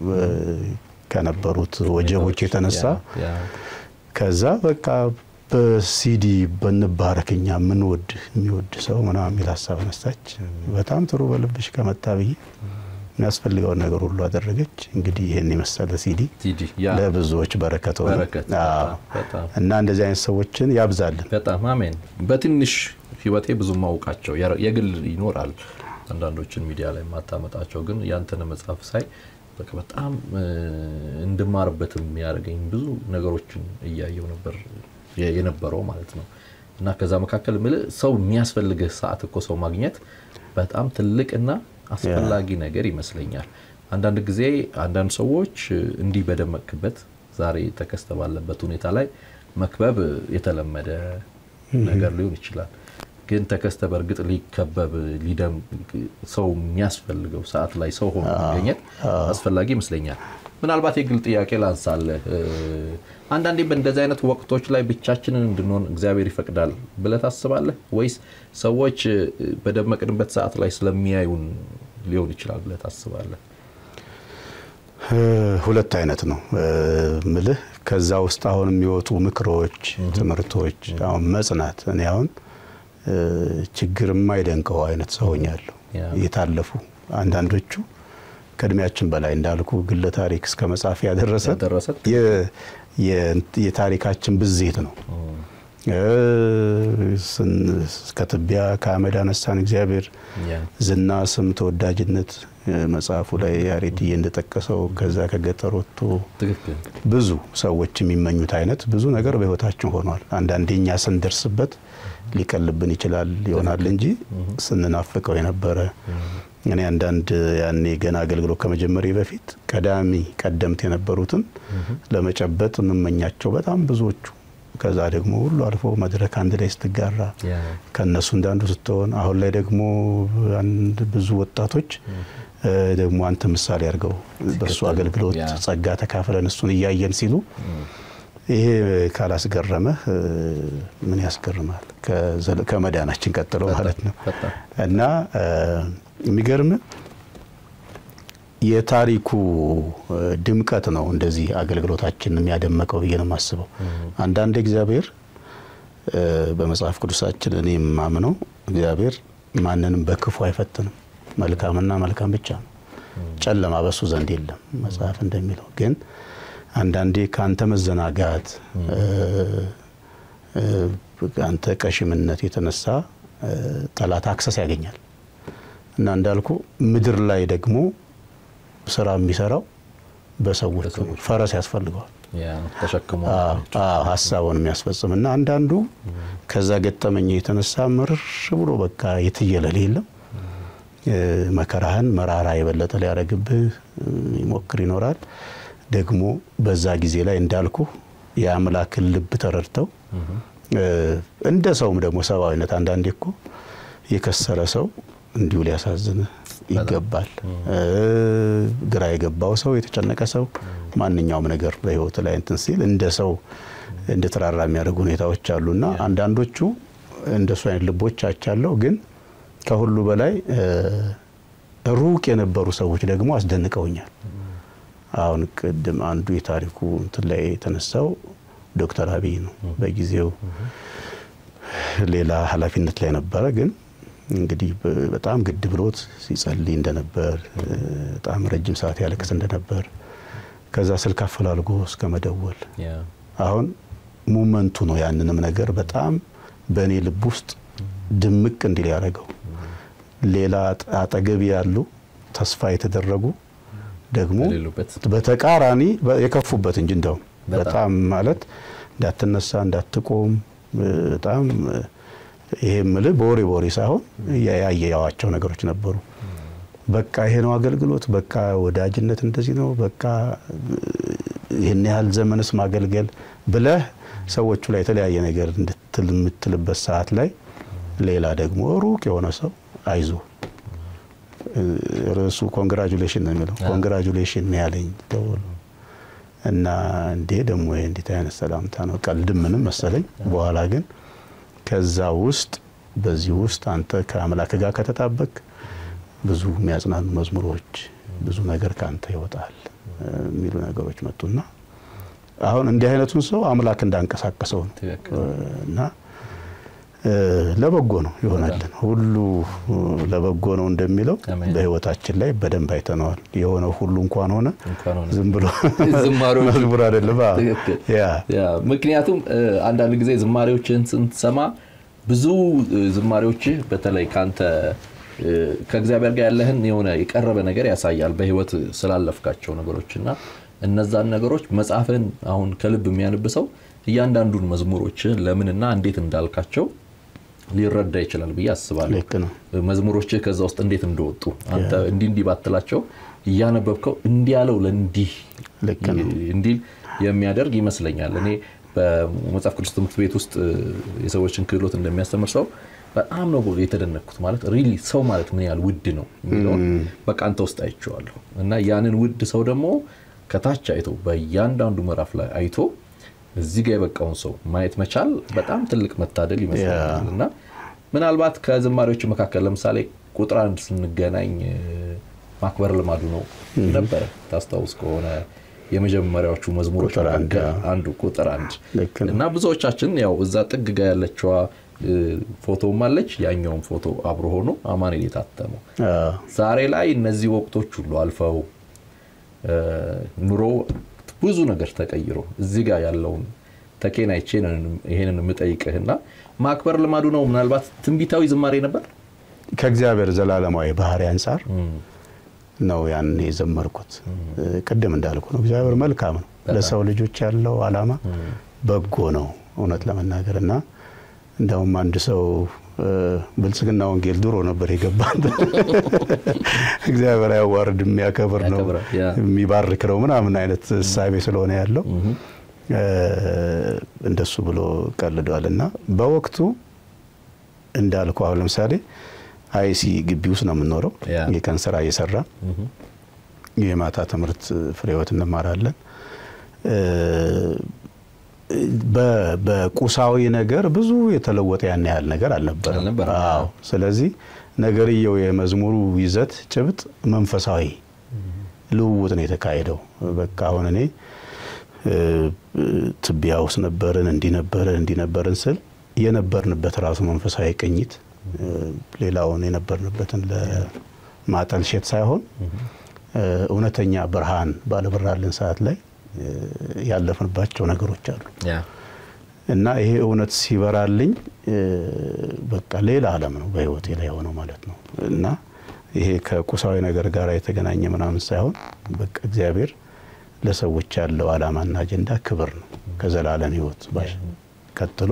ከነበሩት ወጀቦች የተነሳ ከዛ በቃ በሲዲ በንባረክኛ የምንወድ የሚወድ ሰው ምናምን የሚል ሀሳብ ነሳች። በጣም ጥሩ በልብሽ ከመጣ ብዬ የሚያስፈልገውን ነገር ሁሉ አደረገች። እንግዲህ ይህን የመሰለ ሲዲ ለብዙዎች በረከት ሆነ እና እንደዚህ አይነት ሰዎችን ያብዛልን። በጣም አሜን። በትንሽ ህይወቴ ብዙ ማውቃቸው የግል ይኖራል አንዳንዶችን ሚዲያ ላይ የማታመጣቸው ግን ያንተን መጽሐፍ ሳይ በቃ በጣም እንድማርበትም የሚያደርገኝ ብዙ ነገሮችን እያየው ነበር የነበረው ማለት ነው። እና ከዛ መካከል ምል ሰው የሚያስፈልግህ ሰዓት እኮ ሰው ማግኘት በጣም ትልቅና አስፈላጊ ነገር ይመስለኛል። አንዳንድ ጊዜ አንዳንድ ሰዎች እንዲህ በደመቅበት ዛሬ ተከስተ ባለበት ሁኔታ ላይ መክበብ የተለመደ ነገር ሊሆን ይችላል። ግን ተከስተ በእርግጥ ሊከበብ ሰው የሚያስፈልገው ሰዓት ላይ ሰው ሆኖ መገኘት አስፈላጊ ይመስለኛል። ምናልባት የግል ጥያቄ ላንሳለህ። አንዳንዴ በእንደዚህ አይነት ወቅቶች ላይ ብቻችንን እንድንሆን እግዚአብሔር ይፈቅዳል ብለህ ታስባለህ ወይስ ሰዎች በደመቅንበት ሰዓት ላይ ስለሚያዩን ሊሆን ይችላል ብለህ ታስባለህ? ሁለት አይነት ነው ምልህ። ከዛ ውስጥ አሁን የሚወጡ ምክሮች፣ ትምህርቶች አሁን መጽናት እኔ አሁን ችግር የማይደንቀው አይነት ሰው ሆኛለሁ። የታለፉ አንዳንዶቹ ከእድሜያችን በላይ እንዳልኩ ግለ ታሪክ እስከ መጻፍ ያደረሰ የታሪካችን ብዜት ነው። ከትቢያ ከአመድ አነሳን እግዚአብሔር ዝና፣ ስም፣ ተወዳጅነት መጽሐፉ ላይ ያሬድዬ እንደጠቀሰው ከዛ ከገጠር ወጥቶ ብዙ ሰዎች የሚመኙት አይነት ብዙ ነገር በህይወታችን ሆኗል። አንዳንዴ እኛ ስንደርስበት ሊቀልብን ይችላል ይሆናል እንጂ ስንናፍቀው የነበረ እኔ አንዳንድ ያኔ ገና አገልግሎት ከመጀመሪያ በፊት ቀዳሚ ቀደምት የነበሩትን ለመጨበጥ የምመኛቸው በጣም ብዙዎቹ ከዛ ደግሞ ሁሉ አልፎ መድረክ አንድ ላይ ስትጋራ ከእነሱ እንዳንዱ ስትሆን አሁን ላይ ደግሞ አንድ ብዙ ወጣቶች ደግሞ አንተ ምሳሌ አድርገው በእሱ አገልግሎት ጸጋ ተካፍለን እሱን እያየን ሲሉ ይሄ ካላስገረመህ ምን ያስገርማል? ከመዳናችን ቀጥሎ ማለት ነው። እና የሚገርም የታሪኩ ድምቀት ነው እንደዚህ አገልግሎታችን የሚያደመቀው ብዬ ነው የማስበው። አንዳንድ እግዚአብሔር በመጽሐፍ ቅዱሳችን እኔ የማምነው እግዚአብሔር ማንንም በክፉ አይፈትንም፣ መልካምና መልካም ብቻ ነው። ጨለማ በሱ ዘንድ የለም መጽሐፍ እንደሚለው ግን አንዳንዴ ከአንተ መዘናጋት አንተ ቀሽምነት የተነሳ ጠላት አክሰስ ያገኛል እና እንዳልኩ ምድር ላይ ደግሞ ስራ የሚሰራው በሰዎች ፈረስ ያስፈልገዋል ሀሳቡን የሚያስፈጽም እና አንዳንዱ ከዛ ገጠመኝ የተነሳ ምርር ብሎ በቃ የትየለል የለም መከራህን መራራ የበለጠ ሊያደርግብህ ይሞክር ይኖራል። ደግሞ በዛ ጊዜ ላይ እንዳልኩ የአምላክን ልብ ተረድተው እንደ ሰውም ደግሞ ሰብአዊነት አንዳንዴ እኮ የከሰረ ሰው እንዲሁ ሊያሳዝንህ ይገባል። ግራ የገባው ሰው፣ የተጨነቀ ሰው ማንኛውም ነገር በህይወት ላይ እንትን ሲል እንደ ሰው እንድትራራ የሚያደርጉ ሁኔታዎች አሉና አንዳንዶቹ እንደሱ አይነት ልቦች አይቻለሁ። ግን ከሁሉ በላይ ሩቅ የነበሩ ሰዎች ደግሞ አስደንቀውኛል። አሁን ቅድም አንዱ የታሪኩ እንትን ላይ የተነሳው ዶክተር አብይ ነው። በጊዜው ሌላ ኃላፊነት ላይ ነበረ። ግን እንግዲህ በጣም ግድ ብሎት ሲጸልይ እንደነበር፣ በጣም ረጅም ሰዓት ያለቅስ እንደነበር ከዛ ስልክ አፈላልጎ እስከ መደወል አሁን ሙመንቱ ነው ያንንም ነገር በጣም በእኔ ልብ ውስጥ ድምቅ እንዲል ያደረገው። ሌላ አጠገቢ ያሉ ተስፋ የተደረጉ ደግሞ በተቃራኒ የከፉበት እንጂ እንደውም በጣም ማለት እንዳትነሳ እንዳትቆም በጣም ይሄ ምልህ በወሬ በወሬ ሳይሆን ያየዋቸው ነገሮች ነበሩ። በቃ ይሄ ነው አገልግሎት፣ በቃ ወዳጅነት እንደዚህ ነው፣ በቃ ይህን ያህል ዘመንስ ማገልገል ብለህ ሰዎቹ ላይ የተለያየ ነገር እንድትል የምትልበት ሰዓት ላይ ሌላ ደግሞ ሩቅ የሆነ ሰው አይዞ ርዕሱ ኮንግራጁሌሽን ነው የሚለው ኮንግራጁሌሽን ነው ያለኝ ደውሎ እና እንዴ ደግሞ ይሄ እንዴት አይነት ሰላምታ ነው? ቀልድም ምንም መሰለኝ። በኋላ ግን ከዛ ውስጥ በዚህ ውስጥ አንተ ከአምላክ ጋር ከተጣበቅ ብዙ የሚያጽናኑ መዝሙሮች ብዙ ነገር ከአንተ ይወጣል የሚሉ ነገሮች መጡና አሁን እንዲህ አይነቱን ሰው አምላክ እንዳንቀሳቀሰው ነው እና ለበጎ ነው ይሆናልን። ሁሉ ለበጎ ነው እንደሚለው በሕይወታችን ላይ በደንብ አይተነዋል። የሆነው ሁሉ እንኳን ሆነ ዝም ብሎ መዝሙር አይደለም። ምክንያቱም አንዳንድ ጊዜ ዝማሬዎችን ስንሰማ ብዙ ዝማሬዎችህ በተለይ ከአንተ ከእግዚአብሔር ጋር ያለህን የሆነ የቀረበ ነገር ያሳያል በሕይወት ስላለፍካቸው ነገሮች እና እነዛን ነገሮች መጽሐፍን አሁን ከልብ የሚያነብሰው እያንዳንዱን መዝሙሮችህን ለምንና እንዴት እንዳልካቸው ሊረዳ ይችላል ብዬ አስባለሁ። መዝሙሮች ከዛ ውስጥ እንዴት እንደወጡ አንተ እንዲህ እንዲህ ባትላቸው እያነበብከው እንዲህ ያለው ለእንዲህ እንዲል የሚያደርግ ይመስለኛል። እኔ በመጽሐፍ ቅዱስ ትምህርት ቤት ውስጥ የሰዎችን ክህሎት እንደሚያስተምር ሰው በጣም ነው የተደነቅኩት። ማለት ሪሊ ሰው ማለት ምን ያህል ውድ ነው የሚለውን በቃ አንተ ውስጥ አይቼዋለሁ እና ያንን ውድ ሰው ደግሞ ከታች አይቶ በእያንዳንዱ ምዕራፍ ላይ አይቶ እዚህ ጋር የበቃውን ሰው ማየት መቻል በጣም ትልቅ መታደል ይመስለኛል። እና ምናልባት ከዝማሬዎች መካከል ለምሳሌ ቁጥር አንድ ስንገናኝ ማክበር ልማዱ ነው ነበረ። ታስታውስ ከሆነ የመጀመሪያዎቹ መዝሙሮች አንዱ ቁጥር አንድ እና ብዙዎቻችን ያው እዛ ጥግ ጋር ያለችዋ ፎቶም አለች፣ ያኛውም ፎቶ አብሮ ሆኖ አማኑኤል የታተመው ዛሬ ላይ እነዚህ ወቅቶች ሁሉ አልፈው ኑሮ ብዙ ነገር ተቀይሮ እዚህ ጋር ያለውን ተኬን አይቼ ይሄንን የምጠይቅህና ማክበር ልማዱ ነው። ምናልባት ትንቢታዊ ዝማሬ ነበር ከእግዚአብሔር ዘላለማዊ ባህሪ አንጻር ነው ያን የዘመርኩት። ቅድም እንዳልኩ ነው እግዚአብሔር መልካም ነው። ለሰው ልጆች ያለው ዓላማ በጎ ነው እውነት ለመናገር እና እንደውም አንድ ሰው ብልጽግና ወንጌል ድሮ ነበር የገባን እግዚአብሔር አያዋርድ የሚያከብር ነው የሚባርክ ነው ምናምን አይነት እሳቤ ስለሆነ ያለው እንደሱ ብሎ ቀልዷል። እና በወቅቱ እንዳልኩ አሁን ለምሳሌ አይሲ ግቢ ውስጥ ነው የምንኖረው። የቀን ስራ እየሰራ የማታ ትምህርት ፍሬ ሕይወት እንማራለን። በቁሳዊ ነገር ብዙ የተለወጠ ያን ያህል ነገር አልነበረም። አዎ። ስለዚህ ነገርየው የመዝሙሩ ይዘት ጭብጥ መንፈሳዊ ልውውጥ ነው የተካሄደው። በቃ አሁን እኔ ትቢያ ውስጥ ነበርን፣ እንዲነበርን እንዲነበርን ስል የነበርንበት ራሱ መንፈሳዊ ቅኝት ሌላውን የነበርንበትን ለማጠልሸት ሳይሆን እውነተኛ ብርሃን ባለበራልን ሰዓት ላይ ያለፍንባቸው ነገሮች አሉ እና ይሄ እውነት ሲበራልኝ በቃ ሌላ ዓለም ነው በህይወቴ ላይ የሆነው ማለት ነው። እና ይሄ ከቁሳዊ ነገር ጋር የተገናኘ ምናምን ሳይሆን በቃ እግዚአብሔር ለሰዎች ያለው ዓላማና አጀንዳ ክብር ነው ከዘላለም ህይወት ቀጥሎ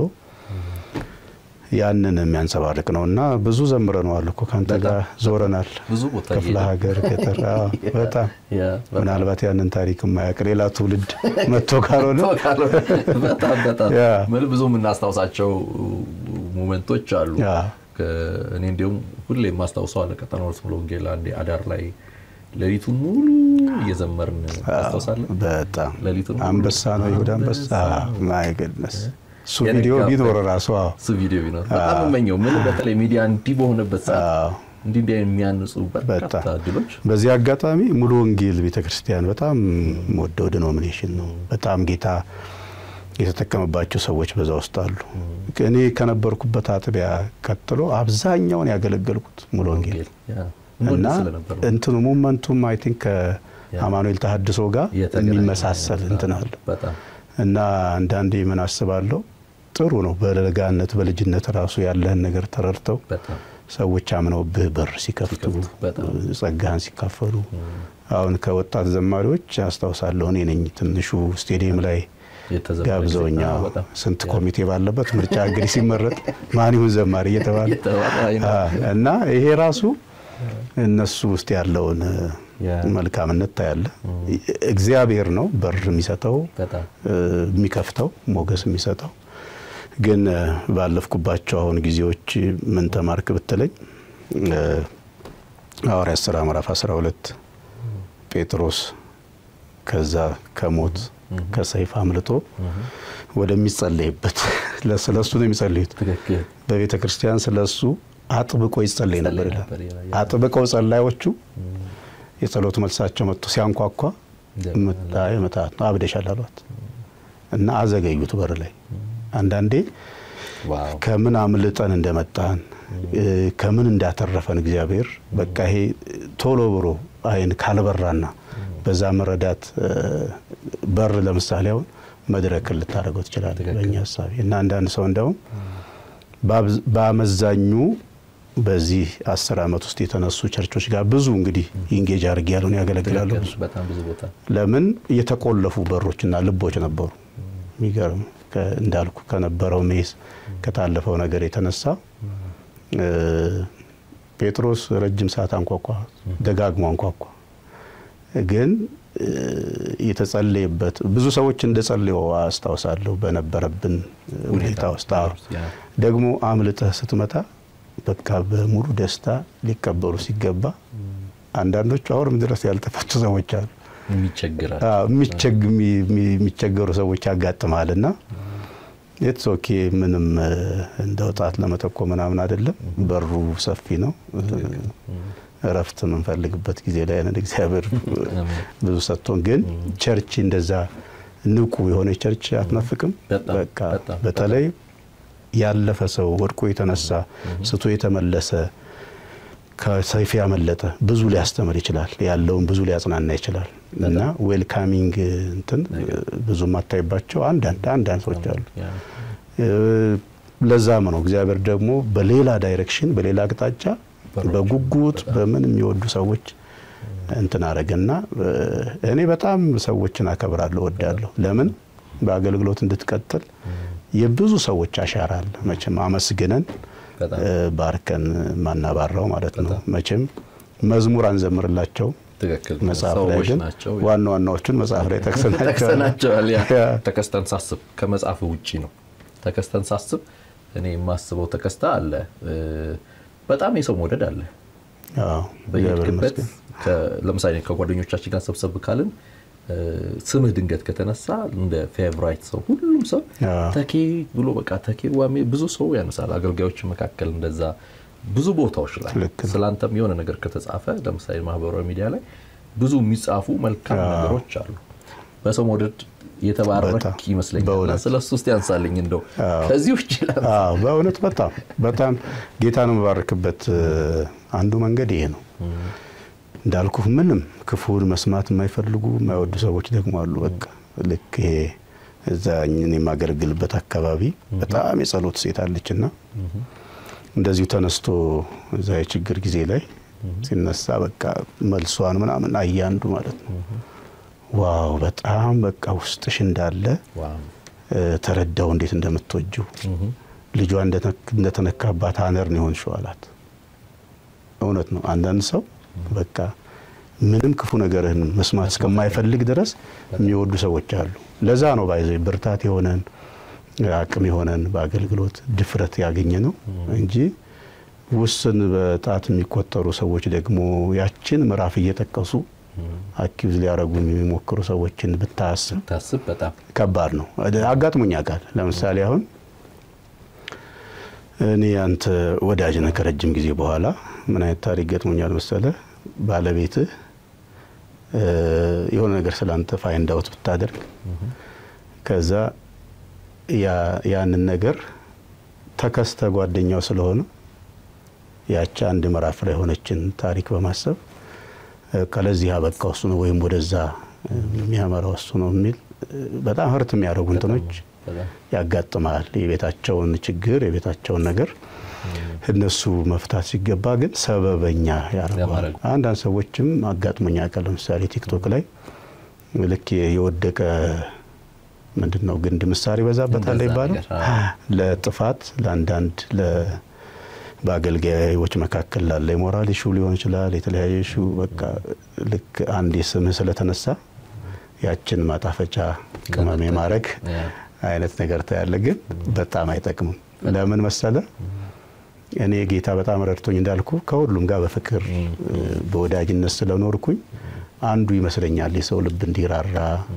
ያንን የሚያንጸባርቅ ነው እና ብዙ ዘምረነዋል እኮ ከአንተ ጋር ዞረናል። ክፍለ ሀገር ገጠር፣ በጣም ምናልባት ያንን ታሪክ የማያውቅ ሌላ ትውልድ መጥቶ ካልሆነ በጣም በጣም ብዙ የምናስታውሳቸው ሞመንቶች አሉ። እኔ እንዲሁም ሁሌ የማስታውሰው አለ ቀጠና ሁለት ሙሉ ወንጌል አንዴ አዳር ላይ ሌሊቱን ሙሉ እየዘመርን ታስታውሳለህ? በጣም ሌሊቱን ሙሉ አንበሳ ነው ይሁዳ አንበሳ ማይ ገድነስ እሱ ቪዲዮ የነጋ- ቢኖር ራሱ አዎ እሱ ቪዲዮ ቢኖር በጣም የምመኘው ምን በተለይ ሚዲያ እንዲህ በሆነበት ሰዓት አዎ። እንዲህ እንዲህ የሚያንጹ በርካታ በጣም። እድሎች በዚህ አጋጣሚ ሙሉ ወንጌል ቤተክርስቲያን በጣም ወደው ዲኖሚኔሽን ነው። በጣም ጌታ የተጠቀመባቸው ሰዎች በዛ ውስጥ አሉ። እኔ ከነበርኩበት አጥቢያ ቀጥሎ አብዛኛውን ያገለገልኩት ሙሉ ወንጌል ያ፣ እና እንወድ ስለነበር ነው። እንትኑ ሙመንቱም አይ ቲንክ ከአማኑኤል ተሐድሶ ጋር የተገናኘ የሚመሳሰል እንትን አለ በጣም እና አንዳንዴ ምን አስባለሁ ጥሩ ነው በለጋነት በልጅነት ራሱ ያለህን ነገር ተረድተው በጣም ሰዎች አምነውብህ በር ሲከፍቱ ሲከፍቱ፣ በጣም። ጸጋህን ሲካፈሉ አሁን ከወጣት ዘማሪዎች አስታውሳለሁ እኔ ነኝ ትንሹ ስቴዲየም ላይ የተዘመረ ጋብዘውኛ ጊዜ- አዎ፣ በጣም ስንት ኮሚቴ ባለበት ምርጫ እንግዲህ ሲመረጥ ማን ይሁን ዘማሪ እየተባለ የተባለ አይነት አ፣ እና ይሄ ራሱ እነሱ ውስጥ ያለውን ያ። መልካምነት ታያለ። እግዚአብሔር ነው በር የሚሰጠው በጣም እ፣ የሚከፍተው ሞገስ የሚሰጠው። ግን እ፣ ባለፍኩባቸው አሁን ጊዜዎች ምን ተማርክ ብትለኝ እ፣ ሐዋርያት ሥራ ምዕራፍ 12 ጴጥሮስ ከዛ ከሞት ከሰይፍ አምልጦ ወደሚጸለይበት ስለ እሱ ነው የሚጸልዩት። ትክክል በቤተ ክርስቲያን ስለ እሱ አጥብቆ ይጸለይ ነበር ይላል። ነበር ይላል። አጥብቀው ጸላዮቹ የጸሎት መልሳቸው መጥቶ ሲያንኳኳ ምጣይ ምታት ነው አብደሻል አሏት እና አዘገዩት በር ላይ። አንዳንዴ ዋው ከምን አምልጠን እንደመጣን እ፣ ከምን እንዳተረፈን እግዚአብሔር በቃ ይሄ ቶሎ ብሎ አይን ካልበራና በዛ መረዳት እ፣ በር ለምሳሌ አሁን መድረክን ልታደርገው ትችላለህ ትክክል። በእኛ ሀሳቤ እና አንዳንድ ሰው እንደውም በአብዝ- በአመዛኙ በዚህ አስር ዓመት ውስጥ የተነሱ ቸርቾች ጋር ብዙ እንግዲህ ኢንጌጅ አድርጌ ያለውን ያገለግላሉ ትክክል። ብዙ በጣም ብዙ ቦታ ለምን የተቆለፉ በሮችና ልቦች ነበሩ። የሚገርም ከ- እንዳልኩ ከነበረው ሜስ ከታለፈው ነገር የተነሳ እ፣ ጴጥሮስ ረጅም ሰዓት አንኳኳ፣ ደጋግሞ አንኳኳ። ግን እ፣ የተጸለየበት ብዙ ሰዎች እንደጸለዩ አስታውሳለሁ በነበረብን ሁኔታ ውስጥ አዎ። ያ፣ ደግሞ አምልጠህ ስትመጣ በቃ በሙሉ ደስታ ሊቀበሉ ሲገባ አንዳንዶቹ አሁንም ድረስ ያልተፈቱ ሰዎች አሉ። የሚቸግራል አዎ፣ የሚቸግ- የሚ- የሚ- የሚቸገሩ ሰዎች ያጋጥማል እና ኢትስ ኦኬ ምንም እ፣ እንደ ወጣት ለመጠቆ ምናምን አይደለም። በሩ ሰፊ ነው። እረፍት የምንፈልግበት ጊዜ ላይ ነን። እግዚአብሔር ብዙ ሰጥቶን፣ ግን ቸርች እንደዛ ንቁ የሆነ ቸርች አትናፍቅም። በጣም፣ በቃ በጣም፣ በተለይ ያለፈ ሰው ወድቆ የተነሳ ስቶ የተመለሰ ከሰይፍ ያመለጠ ብዙ ሊያስተምር ይችላል። ያለውን ብዙ ሊያጽናና ይችላል እና ዌልካሚንግ እንትን ብዙ የማታይባቸው አንዳንድ አንዳንድ ሰዎች አሉ። ያ፣ እ፣ ለዛም ነው እግዚአብሔር ደግሞ በሌላ ዳይሬክሽን በሌላ አቅጣጫ በሮች፣ በጉጉት በምን የሚወዱ ሰዎች እንትን አረገና እ፣ እኔ በጣም ሰዎችን አከብራለሁ፣ ወዳለሁ። ለምን በአገልግሎት እንድትቀጥል የብዙ ሰዎች አሻራ አለ። መቼም አመስግነን በጣም እ፣ ባርከን ማናባራው ማለት ነው። መቼም መዝሙር አንዘምርላቸው ትክክል መጽሐፍ ላይ ሰዎች ግን ናቸው ዋና ዋናዎቹን መጽሐፍ ላይ ጠቅሰናቸዋል። ጠቅሰናቸዋል ያ ያ። ተከስተን ሳስብ ከመጽሐፍ ውጪ ነው ተከስተን ሳስብ እኔ የማስበው ተከስታ አለ እ፣ በጣም የሰው መውደድ አለ አዎ፣ እግዚአብሔር በየሄድክበት ይመስገን። ከ- ለምሳሌ ከጓደኞቻችን ጋር ሰብሰብ ካልን እ፣ ስምህ ድንገት ከተነሳ እንደ ፌቨራይት ሰው ሁሉም ሰው አዎ። ተኬ ብሎ በቃ ተኬ ዋሜ ብዙ ሰው ያነሳል። አገልጋዮች መካከል እንደዛ ብዙ ቦታዎች ላይ ልክ ነው። ስላንተም የሆነ ነገር ከተጻፈ ለምሳሌ ማህበራዊ ሚዲያ ላይ ብዙ የሚጻፉ መልካም አዎ። ነገሮች አሉ። በሰው መውደድ የተባረክ በጣም ይመስለኛል። በእውነት። ስለ እሱ ውስጥ ያንሳልኝ እንደው አዎ። ከዚህ ውጭ ላ- አዎ በእውነት በጣም በጣም ጌታን የምባርክበት እ፣ አንዱ መንገድ ይሄ ነው። እንዳልኩ ምንም ክፉን መስማት የማይፈልጉ የማይወዱ ሰዎች ደግሞ አሉ። በቃ ልክ ይሄ እዛ እኔ የማገለግልበት አካባቢ በጣም የጸሎት ሴት አለችና እንደዚሁ ተነስቶ እዛ የችግር ጊዜ ላይ ሲነሳ በቃ መልሷን ምናምን አያንዱ ማለት ነው። ዋው በጣም በቃ ውስጥሽ እንዳለ ዋው። እ፣ ተረዳው እንዴት እንደምትወጂው ልጇ እንደተነክ- እንደተነካባት አነር ነው የሆንሽው አላት። እውነት ነው። አንዳንድ ሰው በቃ ምንም ክፉ ነገርህን መስማት እስከማይፈልግ ድረስ የሚወዱ ሰዎች አሉ። ለዛ ነው ባይዘ ብርታት የሆነን አቅም የሆነን በአገልግሎት ድፍረት ያገኘ ነው እንጂ ውስን በጣት የሚቆጠሩ ሰዎች ደግሞ ያችን ምዕራፍ እየጠቀሱ አኪዝ ሊያደርጉ የሚሞክሩ ሰዎችን ብታስብ ታስብ በጣም ከባድ ነው። አጋጥሞኛ ቃል ለምሳሌ አሁን እኔ አንተ ወዳጅ ነህ ከረጅም ጊዜ በኋላ ምን አይነት ታሪክ ገጥሞኛል መሰለ ባለቤትህ የሆነ ነገር ስላንተ ፋይንድ አውት ብታደርግ ከዛ ያንን ነገር ተከስተ ጓደኛው ስለሆነ ያቺ አንድ ምዕራፍ ላይ የሆነችን ታሪክ በማሰብ ከለዚህ አበቃው እሱ ነው ወይም ወደዛ የሚያመራው እሱ ነው የሚል በጣም ህርት የሚያደርጉ እንትኖች ያጋጥማል። የቤታቸውን ችግር የቤታቸውን ነገር እነሱ መፍታት ሲገባ ግን ሰበበኛ ያደርገዋል። አንዳንድ ሰዎችም አጋጥሞኛ ቃል ለምሳሌ ቲክቶክ ላይ ልክ የወደቀ ምንድን ነው ግንድ ምሳር ይበዛበታል ይባላል። ለጥፋት ለአንዳንድ በአገልጋዮች መካከል ላለ የሞራል ኢሹ ሊሆን ይችላል። የተለያየ ኢሹ በቃ ልክ አንድ ስምህ ስለተነሳ ያችን ማጣፈጫ ቅመም የማድረግ አይነት ነገር ታያለ። ግን በጣም አይጠቅምም። ለምን መሰለ? እኔ ጌታ በጣም ረድቶኝ እንዳልኩ ከሁሉም ጋር በፍቅር በወዳጅነት ስለኖርኩኝ አንዱ ይመስለኛል የሰው ልብ እንዲራራ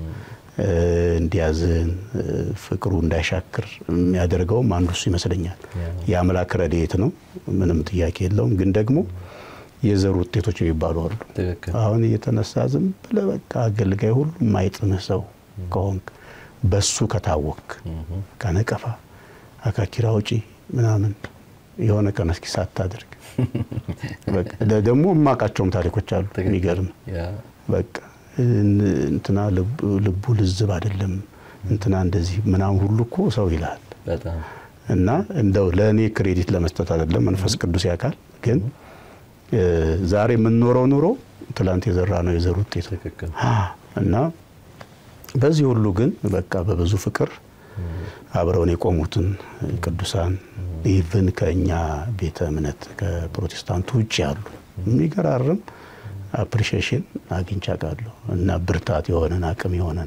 እንዲያዝን ፍቅሩ እንዳይሻክር የሚያደርገውም አንዱ እሱ ይመስለኛል። የአምላክ ረድኤት ነው፣ ምንም ጥያቄ የለውም። ግን ደግሞ የዘር ውጤቶች የሚባሉ አሉ። አሁን እየተነሳ ዝም ብለህ በቃ አገልጋይ ሁሉ የማይጥምህ ሰው ከሆንክ በሱ ከታወክ ከነቀፋ አካኪራ ውጪ ምናምን የሆነ ቀን እስኪ ሳታደርግ ደግሞ የማውቃቸውም ታሪኮች አሉ። የሚገርም በቃ እንትና ልቡ ልዝብ አይደለም እንትና እንደዚህ ምናምን ሁሉ እኮ ሰው ይላል። እና እንደው ለእኔ ክሬዲት ለመስጠት አይደለም፣ መንፈስ ቅዱስ ያውቃል። ግን ዛሬ የምንኖረው ኑሮ ትላንት የዘራ ነው የዘር ውጤት እና በዚህ ሁሉ ግን በቃ በብዙ ፍቅር አብረውን የቆሙትን ቅዱሳን ኢቭን ከእኛ ቤተ እምነት ከፕሮቴስታንቱ ውጭ ያሉ የሚገራርም አፕሪሺዬሽን አግኝቻ ቃለሁ እና ብርታት የሆነን አቅም የሆነን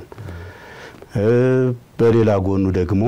በሌላ ጎኑ ደግሞ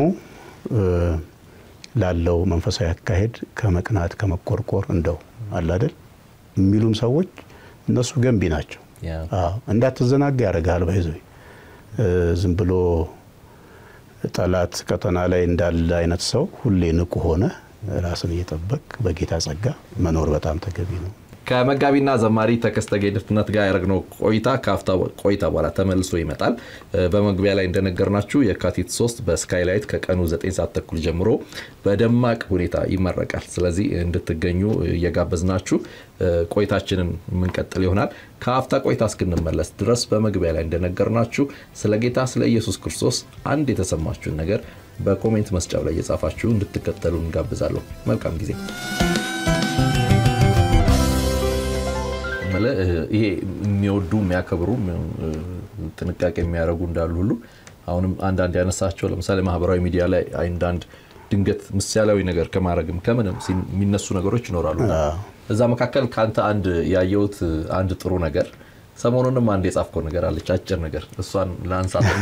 ላለው መንፈሳዊ አካሄድ ከመቅናት ከመቆርቆር እንደው አላደል የሚሉም ሰዎች እነሱ ገንቢ ናቸው። እንዳትዘናጋ ያደርግሃል። ባይዘ ዝም ብሎ ጠላት ቀጠና ላይ እንዳለ አይነት ሰው ሁሌ ንቁ ሆነ ራስን እየጠበቅ በጌታ ጸጋ መኖር በጣም ተገቢ ነው። ከመጋቢና ዘማሪ ተከስተ ጌትነት ጋር ያደረግነው ቆይታ ከአፍታ ቆይታ በኋላ ተመልሶ ይመጣል። በመግቢያ ላይ እንደነገርናችሁ የካቲት 3 በስካይላይት ከቀኑ 9 ሰዓት ተኩል ጀምሮ በደማቅ ሁኔታ ይመረቃል። ስለዚህ እንድትገኙ እየጋበዝናችሁ ቆይታችንን የምንቀጥል ይሆናል። ከአፍታ ቆይታ እስክንመለስ ድረስ በመግቢያ ላይ እንደነገርናችሁ ስለ ጌታ ስለ ኢየሱስ ክርስቶስ አንድ የተሰማችሁን ነገር በኮሜንት መስጫው ላይ እየጻፋችሁ እንድትከተሉ እንጋብዛለሁ። መልካም ጊዜ። ይሄ የሚወዱ የሚያከብሩ ጥንቃቄ የሚያደርጉ እንዳሉ ሁሉ አሁንም አንዳንድ ያነሳቸው ለምሳሌ ማህበራዊ ሚዲያ ላይ አንዳንድ ድንገት ምሳሌያዊ ነገር ከማድረግም ከምንም የሚነሱ ነገሮች ይኖራሉ። እዛ መካከል ከአንተ አንድ ያየሁት አንድ ጥሩ ነገር ሰሞኑንም አንድ የጻፍከው ነገር አለች፣ አጭር ነገር እሷን ለአንሳትና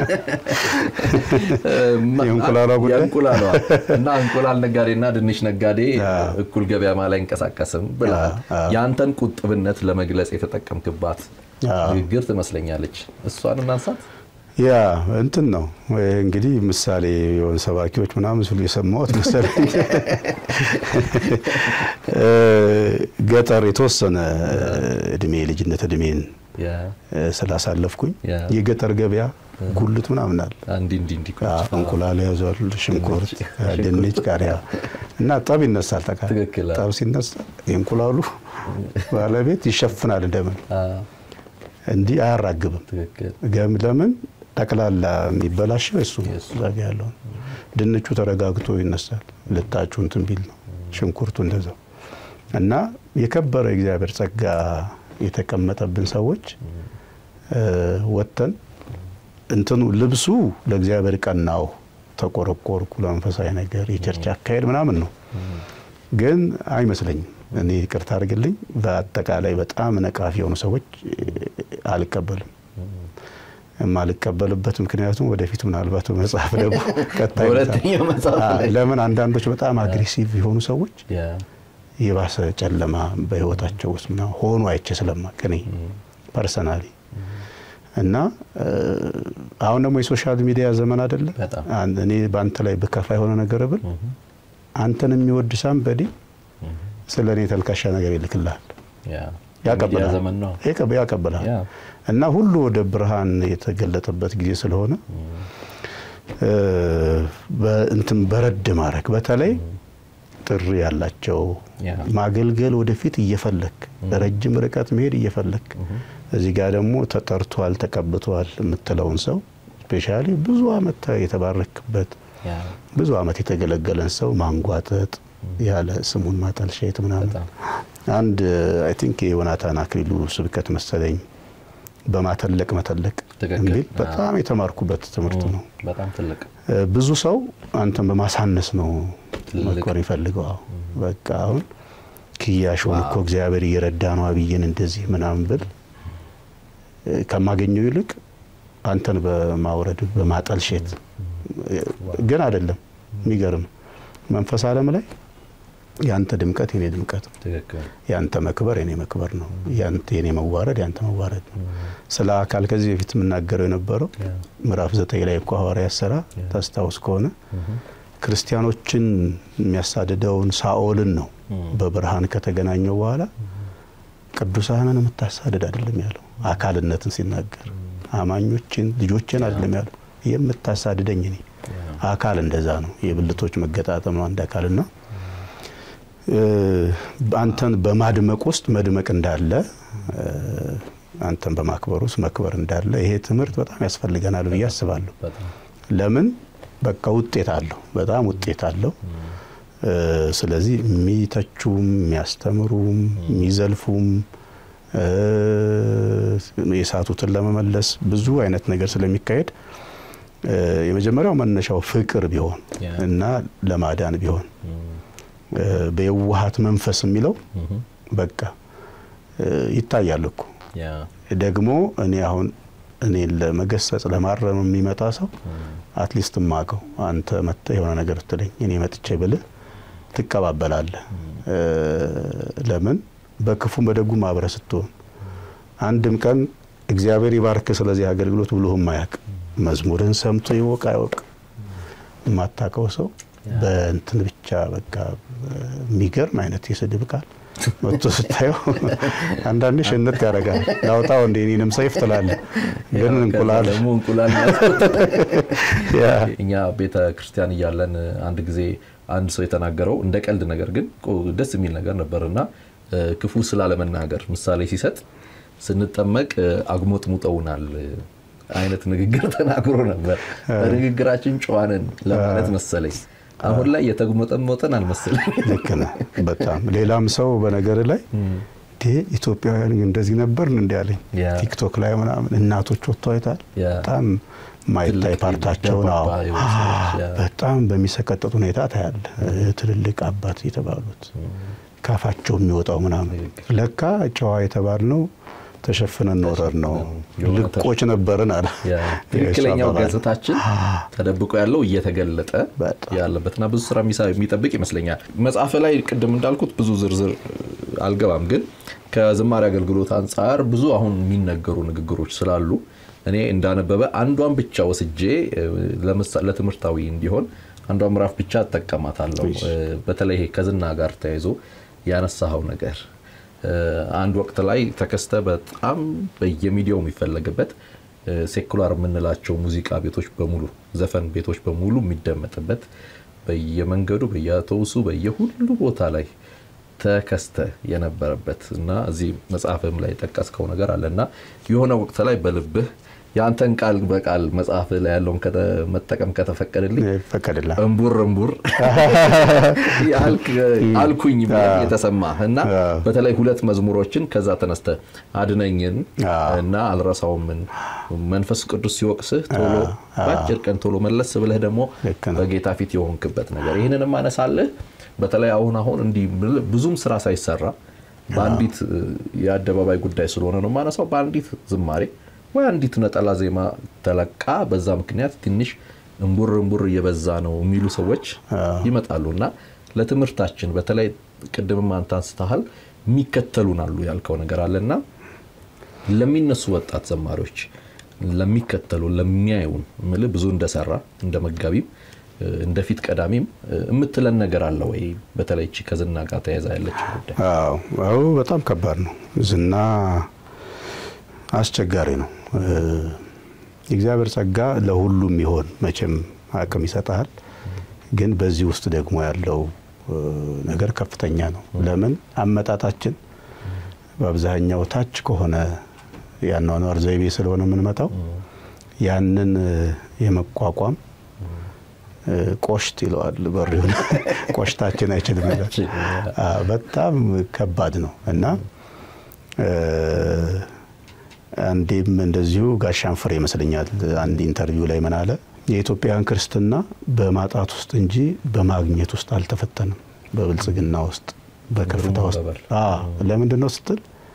የእንቁላሏ እና እንቁላል ነጋዴና ድንች ነጋዴ እኩል ገበያ ላይ አይንቀሳቀስም ብላ የአንተን ቁጥብነት ለመግለጽ የተጠቀምክባት ንግግር ትመስለኛለች። እሷን እናንሳት። ያ እንትን ነው እንግዲህ ምሳሌ የሆኑ ሰባኪዎች ምናምን ሲሉ የሰማሁት መሰለኝ። ገጠር የተወሰነ እድሜ ልጅነት እድሜን ስላሳለፍኩኝ የገጠር ገበያ ጉልት ምናምን አለ። እንቁላል ያዟል፣ ሽንኩርት፣ ድንች፣ ቃሪያ እና ጠብ ይነሳል። ጠቃ ጠብ ሲነሳ የእንቁላሉ ባለቤት ይሸፍናል እንደምን እንዲህ አያራግብም። ለምን ጠቅላላ የሚበላሸው እሱ ዛጋ ያለውን ድንቹ ተረጋግቶ ይነሳል። ልጣጩ እንትን ቢል ነው ሽንኩርቱ እንደዛው እና የከበረ እግዚአብሔር ጸጋ የተቀመጠብን ሰዎች ወጥተን እንትኑ ልብሱ ለእግዚአብሔር ቀናው ተቆረቆርኩ ለመንፈሳዊ ነገር የቸርች አካሄድ ምናምን ነው፣ ግን አይመስለኝም። እኔ ይቅርታ አድርግልኝ፣ በአጠቃላይ በጣም ነቃፊ የሆኑ ሰዎች አልቀበልም። የማልቀበልበት ምክንያቱም ወደፊት ምናልባት በመጽሐፍ ደግሞ ቀጣይ ለምን አንዳንዶች በጣም አግሬሲቭ የሆኑ ሰዎች የባሰ ጨለማ በህይወታቸው ውስጥ ምናምን ሆኖ አይቼ ስለማቅ እኔ ፐርሰናሊ እና አሁን ደግሞ የሶሻል ሚዲያ ዘመን አይደለም። በጣም እኔ በአንተ ላይ ብከፋ የሆነ ነገር ብል አንተን የሚወድ ሳምበዲ ስለ እኔ ተልካሻ ነገር ይልክልሃል፣ ያቀብልሃል ዘመን ነው ያቀብልሃል ያ እና ሁሉ ወደ ብርሃን የተገለጠበት ጊዜ ስለሆነ እንትን በረድ ማድረግ በተለይ ጥሪ ያላቸው ያ ማገልገል ወደፊት እየፈለክ ረጅም ርቀት መሄድ እየፈለክ እዚህ ጋር ደግሞ ተጠርቷል ተቀብቷል የምትለውን ሰው ስፔሻሊ ብዙ አመት የተባረክበት ያ ብዙ አመት የተገለገለን ሰው ማንጓጠጥ ያለ ስሙን ማጠልሸት ምናምን በጣም አንድ አይ ቲንክ የዮናታን አክሊሉ ስብከት መሰለኝ በማተለቅ መተለቅ ትክክል። የሚል በጣም የተማርኩበት ትምህርት ነው። በጣም ትልቅ ብዙ ሰው አንተን በማሳነስ ነው ትልቅ። መኮር ይፈልገው። አዎ በቃ አሁን ክያሾን እኮ እግዚአብሔር እየረዳ ነው አብይን እንደዚህ ምናምን ብል እ፣ ከማገኘው ይልቅ አንተን በማውረድ በማጠልሸት እ፣ ግን አይደለም። የሚገርም መንፈስ ዓለም ላይ ያንተ ድምቀት የኔ ድምቀት ነው። ትክክል ያንተ መክበር የኔ መክበር ነው። ያንተ የኔ መዋረድ ያንተ መዋረድ ነው። ስለ አካል ከዚህ በፊት የምናገረው የነበረው ያ ምዕራፍ ዘጠኝ ላይ እኮ ሐዋርያት ሥራ ታስታውስ ከሆነ ክርስቲያኖችን የሚያሳድደውን ሳኦልን ነው በብርሃን ከተገናኘው በኋላ ቅዱሳንን የምታሳድድ አይደለም ያለው። አካልነትን ሲናገር አማኞችን ልጆችን አይደለም ያለው የምታሳድደኝ እኔ አካል እንደዛ ነው። የብልቶች መገጣጠም ነው አንድ አካልና እ፣ አንተን በማድመቅ ውስጥ መድመቅ እንዳለ እ፣ አንተን በማክበር ውስጥ መክበር እንዳለ ይሄ ትምህርት በጣም ያስፈልገናል ብዬ አስባለሁ። በጣም ለምን በቃ ውጤት አለው፣ በጣም ውጤት አለው። እ፣ ስለዚህ የሚተቹም የሚያስተምሩም የሚዘልፉም እ፣ የሳቱትን ለመመለስ ብዙ አይነት ነገር ስለሚካሄድ እ፣ የመጀመሪያው መነሻው ፍቅር ቢሆን ያ። እና ለማዳን ቢሆን እ፣ በየዋሃት መንፈስ የሚለው በቃ እ፣ ይታያል እኮ ያ ደግሞ እኔ አሁን እኔን ለመገሰጽ ለማረም የሚመጣ ሰው አትሊስት ማቀው አንተ መጥተህ የሆነ ነገር ትለኝ እኔ መጥቼ ብልህ ትቀባበላለህ። እ፣ ለምን በክፉም በደጉም አብረህ ስትሆን አንድም ቀን እግዚአብሔር ይባርክ ስለዚህ አገልግሎት ብሎህም አያውቅ። መዝሙርን ሰምቶ ይወቅ አይወቅ የማታውቀው ሰው በእንትን ብቻ በቃ የሚገርም አይነት የስድብ ቃል መጥቶ ስታየው አንዳንዴ ሽንት ያደርጋል። ላውጣው እንደ እኔንም ሰይፍ ትላለህ፣ ግን እንቁላል ደግሞ እንቁላል ናት። ያ እኛ ቤተ ክርስቲያን እያለን አንድ ጊዜ አንድ ሰው የተናገረው እንደ ቀልድ ነገር ግን ቆ- ደስ የሚል ነገር ነበር እና እ፣ ክፉ ስላለመናገር ምሳሌ ሲሰጥ ስንጠመቅ እ፣ አጉሞጥሙጠውናል እ፣ አይነት ንግግር ተናግሮ ነበር። በንግግራችን ጨዋንን ለማለት መሰለኝ። አሁን ላይ የተጉመጠመጠን አልመሰለኝ። ልክ ነህ በጣም ሌላም ሰው በነገር ላይ እንዴ ኢትዮጵያውያን ግን እንደዚህ ነበርን እንዲ ያለኝ ያ። ቲክቶክ ላይ ምናምን እናቶች ወጥቶ አይታል ያ። በጣም ማይታይ ትልቅ ፓርታቸውን አዎ ደርባባ የሆኑ ሰዎች፣ ያ። በጣም በሚሰቀጥጥ ሁኔታ ታያለ ትልልቅ አባት የተባሉት ካፋቸው የሚወጣው ምናምን ለካ ጨዋ የተባልነው ተሸፍነን ኖረን ነው የሆነ ልቆች ነበርን አለ ያ፣ ትክክለኛው የእሱ አባባል። ገጽታችን ተደብቆ ያለው እየተገለጠ በጣም። ያለበትና ብዙ ስራ የሚሳ- የሚጠብቅ ይመስለኛል። መጽሐፍ ላይ ቅድም እንዳልኩት ብዙ ዝርዝር አልገባም፣ ግን ከዝማሬ አገልግሎት አንጻር ብዙ አሁን የሚነገሩ ንግግሮች ስላሉ እኔ እንዳነበበ አንዷን ብቻ ወስጄ እ፣ ለምሳ- ለትምህርታዊ እንዲሆን አንዷን ምዕራፍ ብቻ እጠቀማታለሁ። እ፣ በተለይ ይሄ ከዝና ጋር ተያይዞ ያነሳኸው ነገር እ፣ አንድ ወቅት ላይ ተከስተ በጣም በየሚዲያው የሚፈለግበት እ፣ ሴኩላር የምንላቸው ሙዚቃ ቤቶች በሙሉ ዘፈን ቤቶች በሙሉ የሚደመጥበት በየመንገዱ በየአውቶቡሱ በየሁሉ ቦታ ላይ ተከስተ የነበረበት እና እዚህ መጽሐፍም ላይ የጠቀስከው ነገር አለ እና የሆነ ወቅት ላይ በልብህ የአንተን ቃል በቃል መጽሐፍ ላይ ያለውን ከተ- መጠቀም ከተፈቀደልኝ ይፈቀድልሃል እምቡር እምቡር ያልክ አልኩኝ ብለህ የተሰማህ እና በተለይ ሁለት መዝሙሮችን ከዛ ተነስተ አድነኝን አዎ። እና አልረሳውምን መንፈስ ቅዱስ ሲወቅስህ ቶሎ በአጭር ቀን ቶሎ መለስ ብለህ ደግሞ ልክ ነው። በጌታ ፊት የሆንክበት ነገር ይህንንም አነሳለህ። በተለይ አሁን አሁን እንዲህ ብዙም ስራ ሳይሰራ በአንዲት እ፣ የአደባባይ ጉዳይ ስለሆነ ነው የማነሳው በአንዲት ዝማሬ ወይ አንዲት ነጠላ ዜማ ተለቃ በዛ ምክንያት ትንሽ እምቡር እምቡር እየበዛ ነው የሚሉ ሰዎች ይመጣሉ እና ለትምህርታችን በተለይ ቅድምም አንተ አንስተሃል የሚከተሉን አሉ ያልከው ነገር አለና ለሚነሱ ወጣት ዘማሪዎች ለሚከተሉ ለሚያዩን ምል ብዙ እንደሰራ እንደ መጋቢም እንደፊት ቀዳሚም የምትለን ነገር አለ ወይ? በተለይ እቺ ከዝና ጋር ተያይዛ ያለችው ጉዳይ። አዎ በጣም ከባድ ነው። ዝና አስቸጋሪ ነው። የእግዚአብሔር ጸጋ ለሁሉም ይሆን መቼም አቅም ይሰጣል። ግን በዚህ ውስጥ ደግሞ ያለው ነገር ከፍተኛ ነው። ለምን አመጣጣችን በአብዛኛው ታች ከሆነ የአኗኗር ዘይቤ ስለሆነ የምንመጣው ያንን የመቋቋም ቆሽት ይለዋል በሪውን ቆሽታችን አይችልም ይላል። በጣም ከባድ ነው እና አንዴም እንደዚሁ ጋሻን ፍሬ ይመስለኛል አንድ ኢንተርቪው ላይ ምን አለ፣ የኢትዮጵያን ክርስትና በማጣት ውስጥ እንጂ በማግኘት ውስጥ አልተፈተንም። በብልጽግና ውስጥ በከፍታ ውስጥ ለምንድን ነው ስትል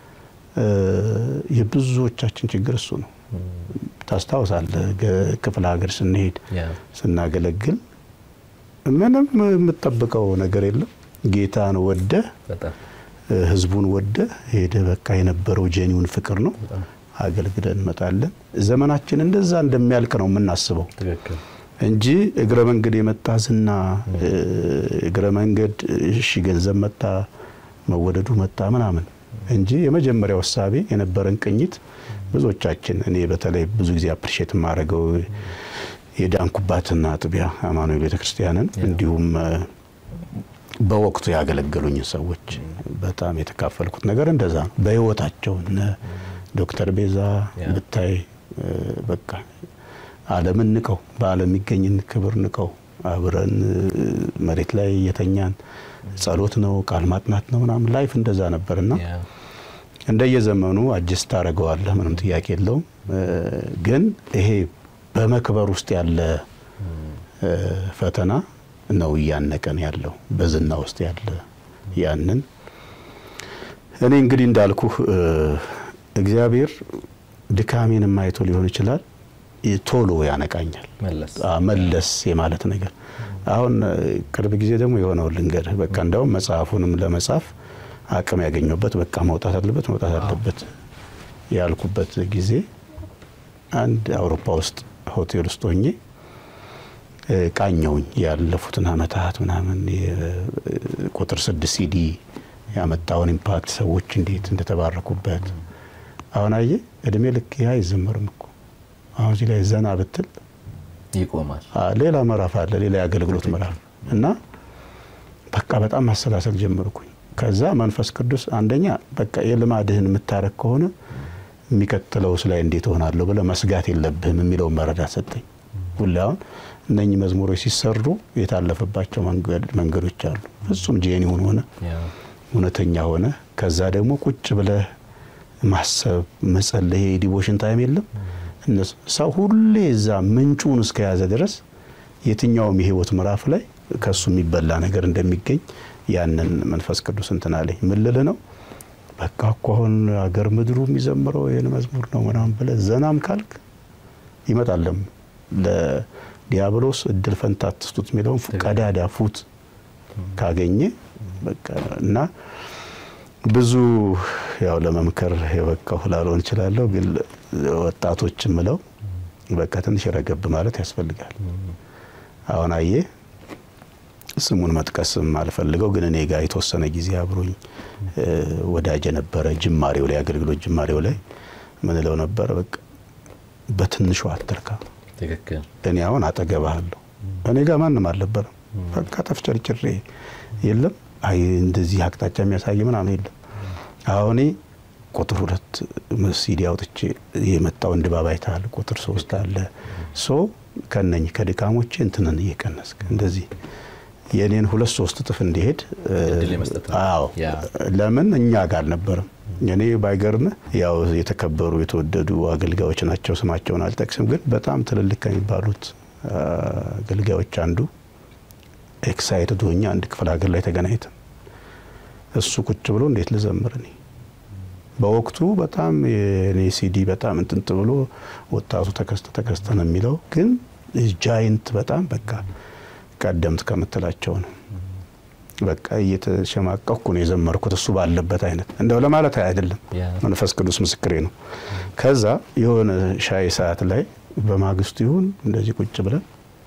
የብዙዎቻችን ችግር እሱ ነው። ታስታውሳለህ፣ ክፍለ ሀገር ስንሄድ ስናገለግል ምንም የምጠብቀው ነገር የለም። ጌታን ወደ ህዝቡን ወደ ሄደ በቃ የነበረው ጄኒውን ፍቅር ነው። አገልግለን እንመጣለን። ዘመናችን እንደዛ እንደሚያልቅ ነው የምናስበው እንጂ እግረ መንገድ የመጣ ዝና፣ እግረ መንገድ እሺ ገንዘብ መጣ፣ መወደዱ መጣ ምናምን እንጂ የመጀመሪያው እሳቤ የነበረን ቅኝት ብዙዎቻችን እኔ በተለይ ብዙ ጊዜ አፕሪሼት የማደርገው የዳንኩባትና አጥቢያ አማኑኤል ቤተክርስቲያንን እንዲሁም በወቅቱ ያገለገሉኝ ሰዎች በጣም የተካፈልኩት ነገር እንደዛ ነው። በህይወታቸው እነ ዶክተር ቤዛ ብታይ በቃ ዓለምን ንቀው በዓለም የሚገኝን ክብር ንቀው አብረን መሬት ላይ የተኛን ጸሎት ነው ቃል ማጥናት ነው ምናምን ላይፍ እንደዛ ነበርና እንደየዘመኑ አጅስት ታደርገዋለህ፣ ምንም ጥያቄ የለውም። ግን ይሄ በመክበር ውስጥ ያለ ፈተና ነው እያነቀን ያለው በዝና ውስጥ ያለ ያንን እኔ እንግዲህ እንዳልኩህ እግዚአብሔር ድካሜንም አይቶ ሊሆን ይችላል ቶሎ ያነቃኛል። መለስ የማለት ነገር አሁን ቅርብ ጊዜ ደግሞ የሆነው ልንገርህ። በቃ እንደውም መጽሐፉንም ለመጻፍ አቅም ያገኘበት በቃ መውጣት አለበት መውጣት አለበት ያልኩበት ጊዜ አንድ አውሮፓ ውስጥ ሆቴል ውስጥ ሆኜ ቃኘውኝ ያለፉትን አመታት ምናምን ቁጥር ስድስት ሲዲ ያመጣውን ኢምፓክት ሰዎች እንዴት እንደተባረኩበት አሁን አየ እድሜ ልክ ይህ አይዘመርም እኮ አሁን እዚህ ላይ ዘና ብትል ይቆማል። ሌላ ምዕራፍ አለ፣ ሌላ የአገልግሎት ምዕራፍ እና በቃ በጣም ማሰላሰል ጀመርኩኝ። ከዛ መንፈስ ቅዱስ አንደኛ በቃ የልማድህን የምታረግ ከሆነ የሚቀጥለውስ ላይ እንዴት ሆናለሁ ብለህ መስጋት የለብህም የሚለውን መረዳት ሰጠኝ። ሁሌ አሁን እነኚህ መዝሙሮች ሲሰሩ የታለፈባቸው መንገዶች አሉ። ፍጹም ጄኒውን ሆነ እውነተኛ ሆነ። ከዛ ደግሞ ቁጭ ብለህ ማሰብ መጸለይ፣ ዲቮሽን ታይም የለም ሰው ሁሌ እዛ ምንጩን እስከያዘ ድረስ የትኛውም የህይወት ምዕራፍ ላይ ከሱ የሚበላ ነገር እንደሚገኝ ያንን መንፈስ ቅዱስ እንትን አለኝ። ምን ልልህ ነው በቃ እኮ አሁን አገር ምድሩ የሚዘምረው ይህን መዝሙር ነው ምናምን ብለህ ዘናም ካልክ ይመጣለም ለዲያብሎስ እድል ፈንታ አትስጡት የሚለውን ቀዳዳ ፉት ካገኘ በቃ እና ብዙ ያው ለመምከር የበቃሁ ላልሆን እችላለሁ፣ ግን ወጣቶች ምለው በቃ ትንሽ ረገብ ማለት ያስፈልጋል። አሁን አየ ስሙን መጥቀስም አልፈልገው፣ ግን እኔ ጋር የተወሰነ ጊዜ አብሮኝ ወዳጅ የነበረ ጅማሬው ላይ አገልግሎት ጅማሬው ላይ ምን እለው ነበረ፣ በቃ በትንሹ አትርካ። እኔ አሁን አጠገባለሁ። እኔ ጋር ማንም አልነበረም። በቃ ተፍጨርጭሬ የለም አይ እንደዚህ አቅጣጫ የሚያሳይ ምናምን የለም። አሁን ቁጥር ሁለት ሲዲ አውጥቼ የመጣውን ድባብ አይተሃል። ቁጥር ሶስት አለ ሶ ከነኝ ከድካሞቼ እንትንን እየቀነስክ እንደዚህ የእኔን ሁለት ሶስት እጥፍ እንዲሄድ አዎ፣ ለምን እኛ ጋር አልነበረም። እኔ ባይገርምህ ያው የተከበሩ የተወደዱ አገልጋዮች ናቸው። ስማቸውን አልጠቅስም፣ ግን በጣም ትልልቅ ከሚባሉት አገልጋዮች አንዱ ኤክሳይትድ ሆኜ አንድ ክፍለ ሀገር ላይ ተገናኝተን እሱ ቁጭ ብሎ እንዴት ልዘምር እኔ በወቅቱ በጣም የኔ ሲዲ በጣም እንትንት ብሎ ወጣቱ ተከስተ ተከስተ ነው የሚለው ግን ጃይንት በጣም በቃ ቀደምት ከምትላቸው ነው በቃ እየተሸማቀኩ ነው የዘመርኩት እሱ ባለበት አይነት እንደው ለማለት አይደለም። መንፈስ ቅዱስ ምስክሬ ነው። ከዛ የሆነ ሻይ ሰዓት ላይ በማግስቱ ይሁን እንደዚህ ቁጭ ብለን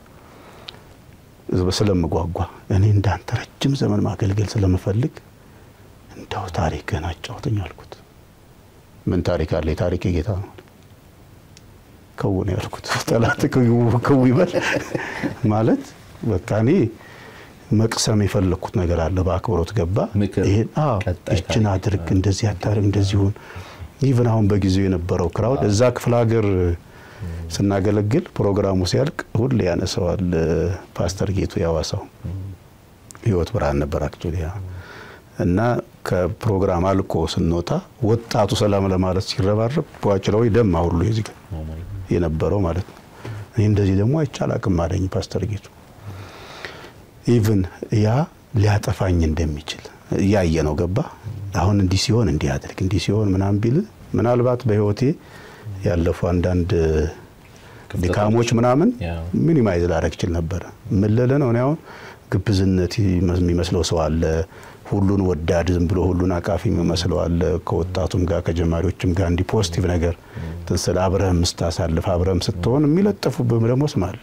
ስለምጓጓ እኔ እንዳንተ ረጅም ዘመን ማገልገል ስለምፈልግ እንደው ታሪክህን አጫውተኝ አልኩት። ምን ታሪክ አለ? የታሪክ ጌታ ነው ከው ነው ያልኩት። ጠላት ከው ይበል ማለት በቃ እኔ መቅሰም የፈለግኩት ነገር አለ። በአክብሮት ገባ። ይሄን ይችን አድርግ፣ እንደዚህ አታርግ፣ እንደዚህ ሁን። ኢቭን አሁን በጊዜው የነበረው ክራውድ እዛ ክፍለ ሀገር ስናገለግል ፕሮግራሙ ሲያልቅ ሁሌ ያነሰዋል። ፓስተር ጌቱ ያዋሳው ህይወት ብርሃን ነበር አክቹሊ እና ከፕሮግራም አልቆ ስንወጣ ወጣቱ ሰላም ለማለት ሲረባረብ በዋጭለው ደም ሁሉ የዚህ የነበረው ማለት ነው። እኔ እንደዚህ ደግሞ አይቻል አቅም አለኝ ፓስተር ጌቱ ኢቭን ያ ሊያጠፋኝ እንደሚችል እያየ ነው ገባ። አሁን እንዲህ ሲሆን እንዲህ አድርግ እንዲህ ሲሆን ምናምን ቢል ምናልባት በህይወቴ ያለፉ አንዳንድ ድካሞች ምናምን ሚኒማይዝ ላደርግ እችል ነበረ። ምለለ ነው እኔ አሁን ግብዝነት የሚመስለው ሰው አለ። ሁሉን ወዳድ ዝም ብሎ ሁሉን አቃፊ የሚመስለው አለ። ከወጣቱም ጋር ከጀማሪዎችም ጋር እንዲህ ፖዚቲቭ ነገር ትንስል አብረህም ስታሳልፍ አብረህም ስትሆን የሚለጠፉብህም ደግሞ ስም አለ።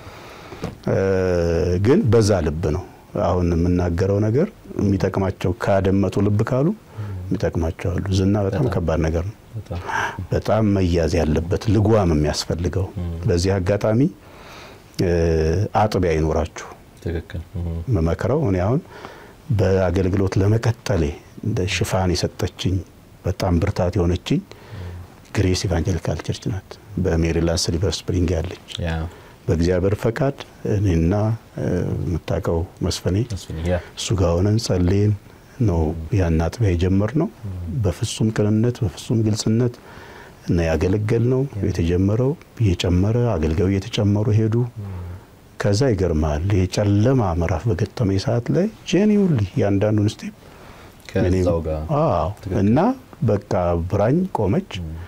ግን በዛ ልብ ነው አሁን የምናገረው ነገር የሚጠቅማቸው ካደመጡ ልብ ካሉ የሚጠቅማቸው አሉ። ዝና በጣም ከባድ ነገር ነው። በጣም መያዝ ያለበት ልጓም የሚያስፈልገው። በዚህ አጋጣሚ አጥቢያ ይኖራችሁ መመክረው እኔ አሁን በአገልግሎት ለመቀጠሌ እንደ ሽፋን የሰጠችኝ በጣም ብርታት የሆነችኝ ግሬስ ኢቫንጀሊካል ቸርች ናት። በሜሪላንድ ሲልቨር ስፕሪንግ ያለች በእግዚአብሔር ፈቃድ እኔና የምታውቀው መስፈኔ እሱ ጋር ሆነን ጸልየን ነው ያን አጥቢያ የጀመርነው። በፍጹም ቅንነት በፍጹም ግልጽነት እና ያገለገል ነው የተጀመረው። እየጨመረ አገልጋዩ እየተጨመሩ ሄዱ። ከዛ ይገርማል የጨለማ ምዕራፍ በገጠመኝ ሰዓት ላይ ጄኒውሊ ያንዳንዱን ስቴፕ እና በቃ ብራኝ ቆመች።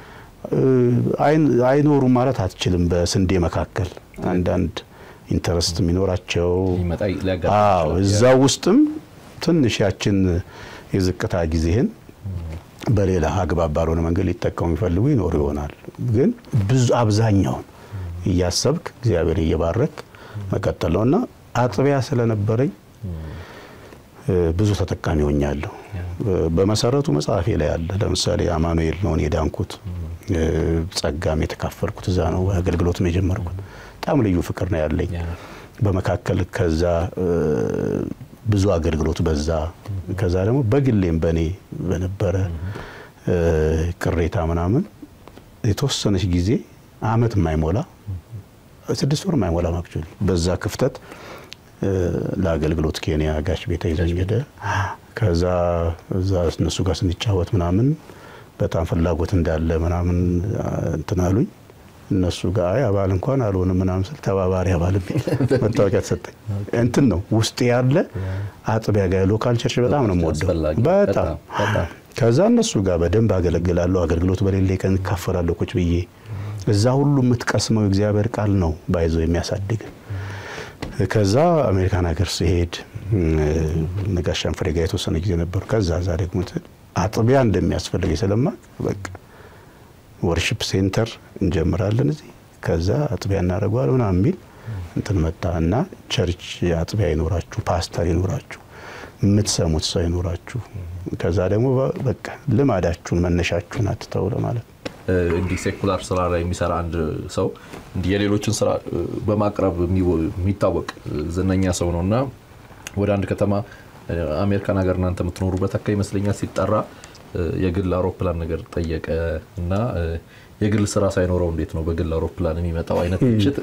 አይኖሩም ማለት አትችልም። በስንዴ መካከል አንዳንድ ኢንተረስት የሚኖራቸው እዛ ውስጥም ትንሽ ያችን የዝቅታ ጊዜህን በሌላ አግባብ ባልሆነ መንገድ ሊጠቀሙ የሚፈልጉ ይኖሩ ይሆናል። ግን ብዙ አብዛኛውን እያሰብክ እግዚአብሔር እየባረክ መቀጠል ነው እና አጥቢያ ስለነበረኝ ብዙ ተጠቃሚ ሆኛለሁ። በመሰረቱ መጽሐፌ ላይ አለ። ለምሳሌ አማኑኤል ነውን የዳንኩት ጸጋም የተካፈልኩት እዛ ነው። አገልግሎትም የጀመርኩት በጣም ልዩ ፍቅር ነው ያለኝ። በመካከል ከዛ ብዙ አገልግሎት በዛ። ከዛ ደግሞ በግሌም በእኔ በነበረ ቅሬታ ምናምን የተወሰነች ጊዜ አመት የማይሞላ ስድስት ወር የማይሞላ ማክቹዋሊ በዛ ክፍተት ለአገልግሎት ኬንያ ጋሽ ቤተ ይዘኝ ሄደ። ከዛ እዛ እነሱ ጋር ስንጫወት ምናምን በጣም ፍላጎት እንዳለ ምናምን እንትን አሉኝ። እነሱ ጋር አይ አባል እንኳን አልሆንም ምናምን ስል ተባባሪ አባል መታወቂያ ተሰጠኝ። እንትን ነው ውስጥ ያለ አጥቢያ ጋር ሎካል ቸርች በጣም ነው የምወደው። በጣም ከዛ እነሱ ጋር በደንብ አገለግላለሁ። አገልግሎት በሌለ ቀን እካፈላለሁ ቁጭ ብዬ። እዛ ሁሉ የምትቀስመው የእግዚአብሔር ቃል ነው ባይዞ የሚያሳድግ ከዛ አሜሪካን ሀገር ሲሄድ ነጋሻን ፍሬ ጋር የተወሰነ ጊዜ ነበሩ። ከዛ ዛ ደግሞ አጥቢያ እንደሚያስፈልገኝ ስለማቅ በቃ ወርሽፕ ሴንተር እንጀምራለን እዚህ ከዛ አጥቢያ እናደርገዋል ምናምን የሚል እንትን መጣ እና ቸርች አጥቢያ ይኖራችሁ፣ ፓስተር ይኖራችሁ፣ የምትሰሙት ሰው ይኖራችሁ። ከዛ ደግሞ በቃ ልማዳችሁን መነሻችሁን አትተው ለማለት እንዲህ ሴኩላር ስራ ላይ የሚሰራ አንድ ሰው እንዲህ የሌሎችን ስራ በማቅረብ የሚታወቅ ዝነኛ ሰው ነው እና ወደ አንድ ከተማ አሜሪካን ሀገር እናንተ የምትኖሩበት አካባቢ ይመስለኛል ሲጠራ የግል አውሮፕላን ነገር ጠየቀ እና የግል ስራ ሳይኖረው እንዴት ነው በግል አውሮፕላን የሚመጣው አይነት ትችት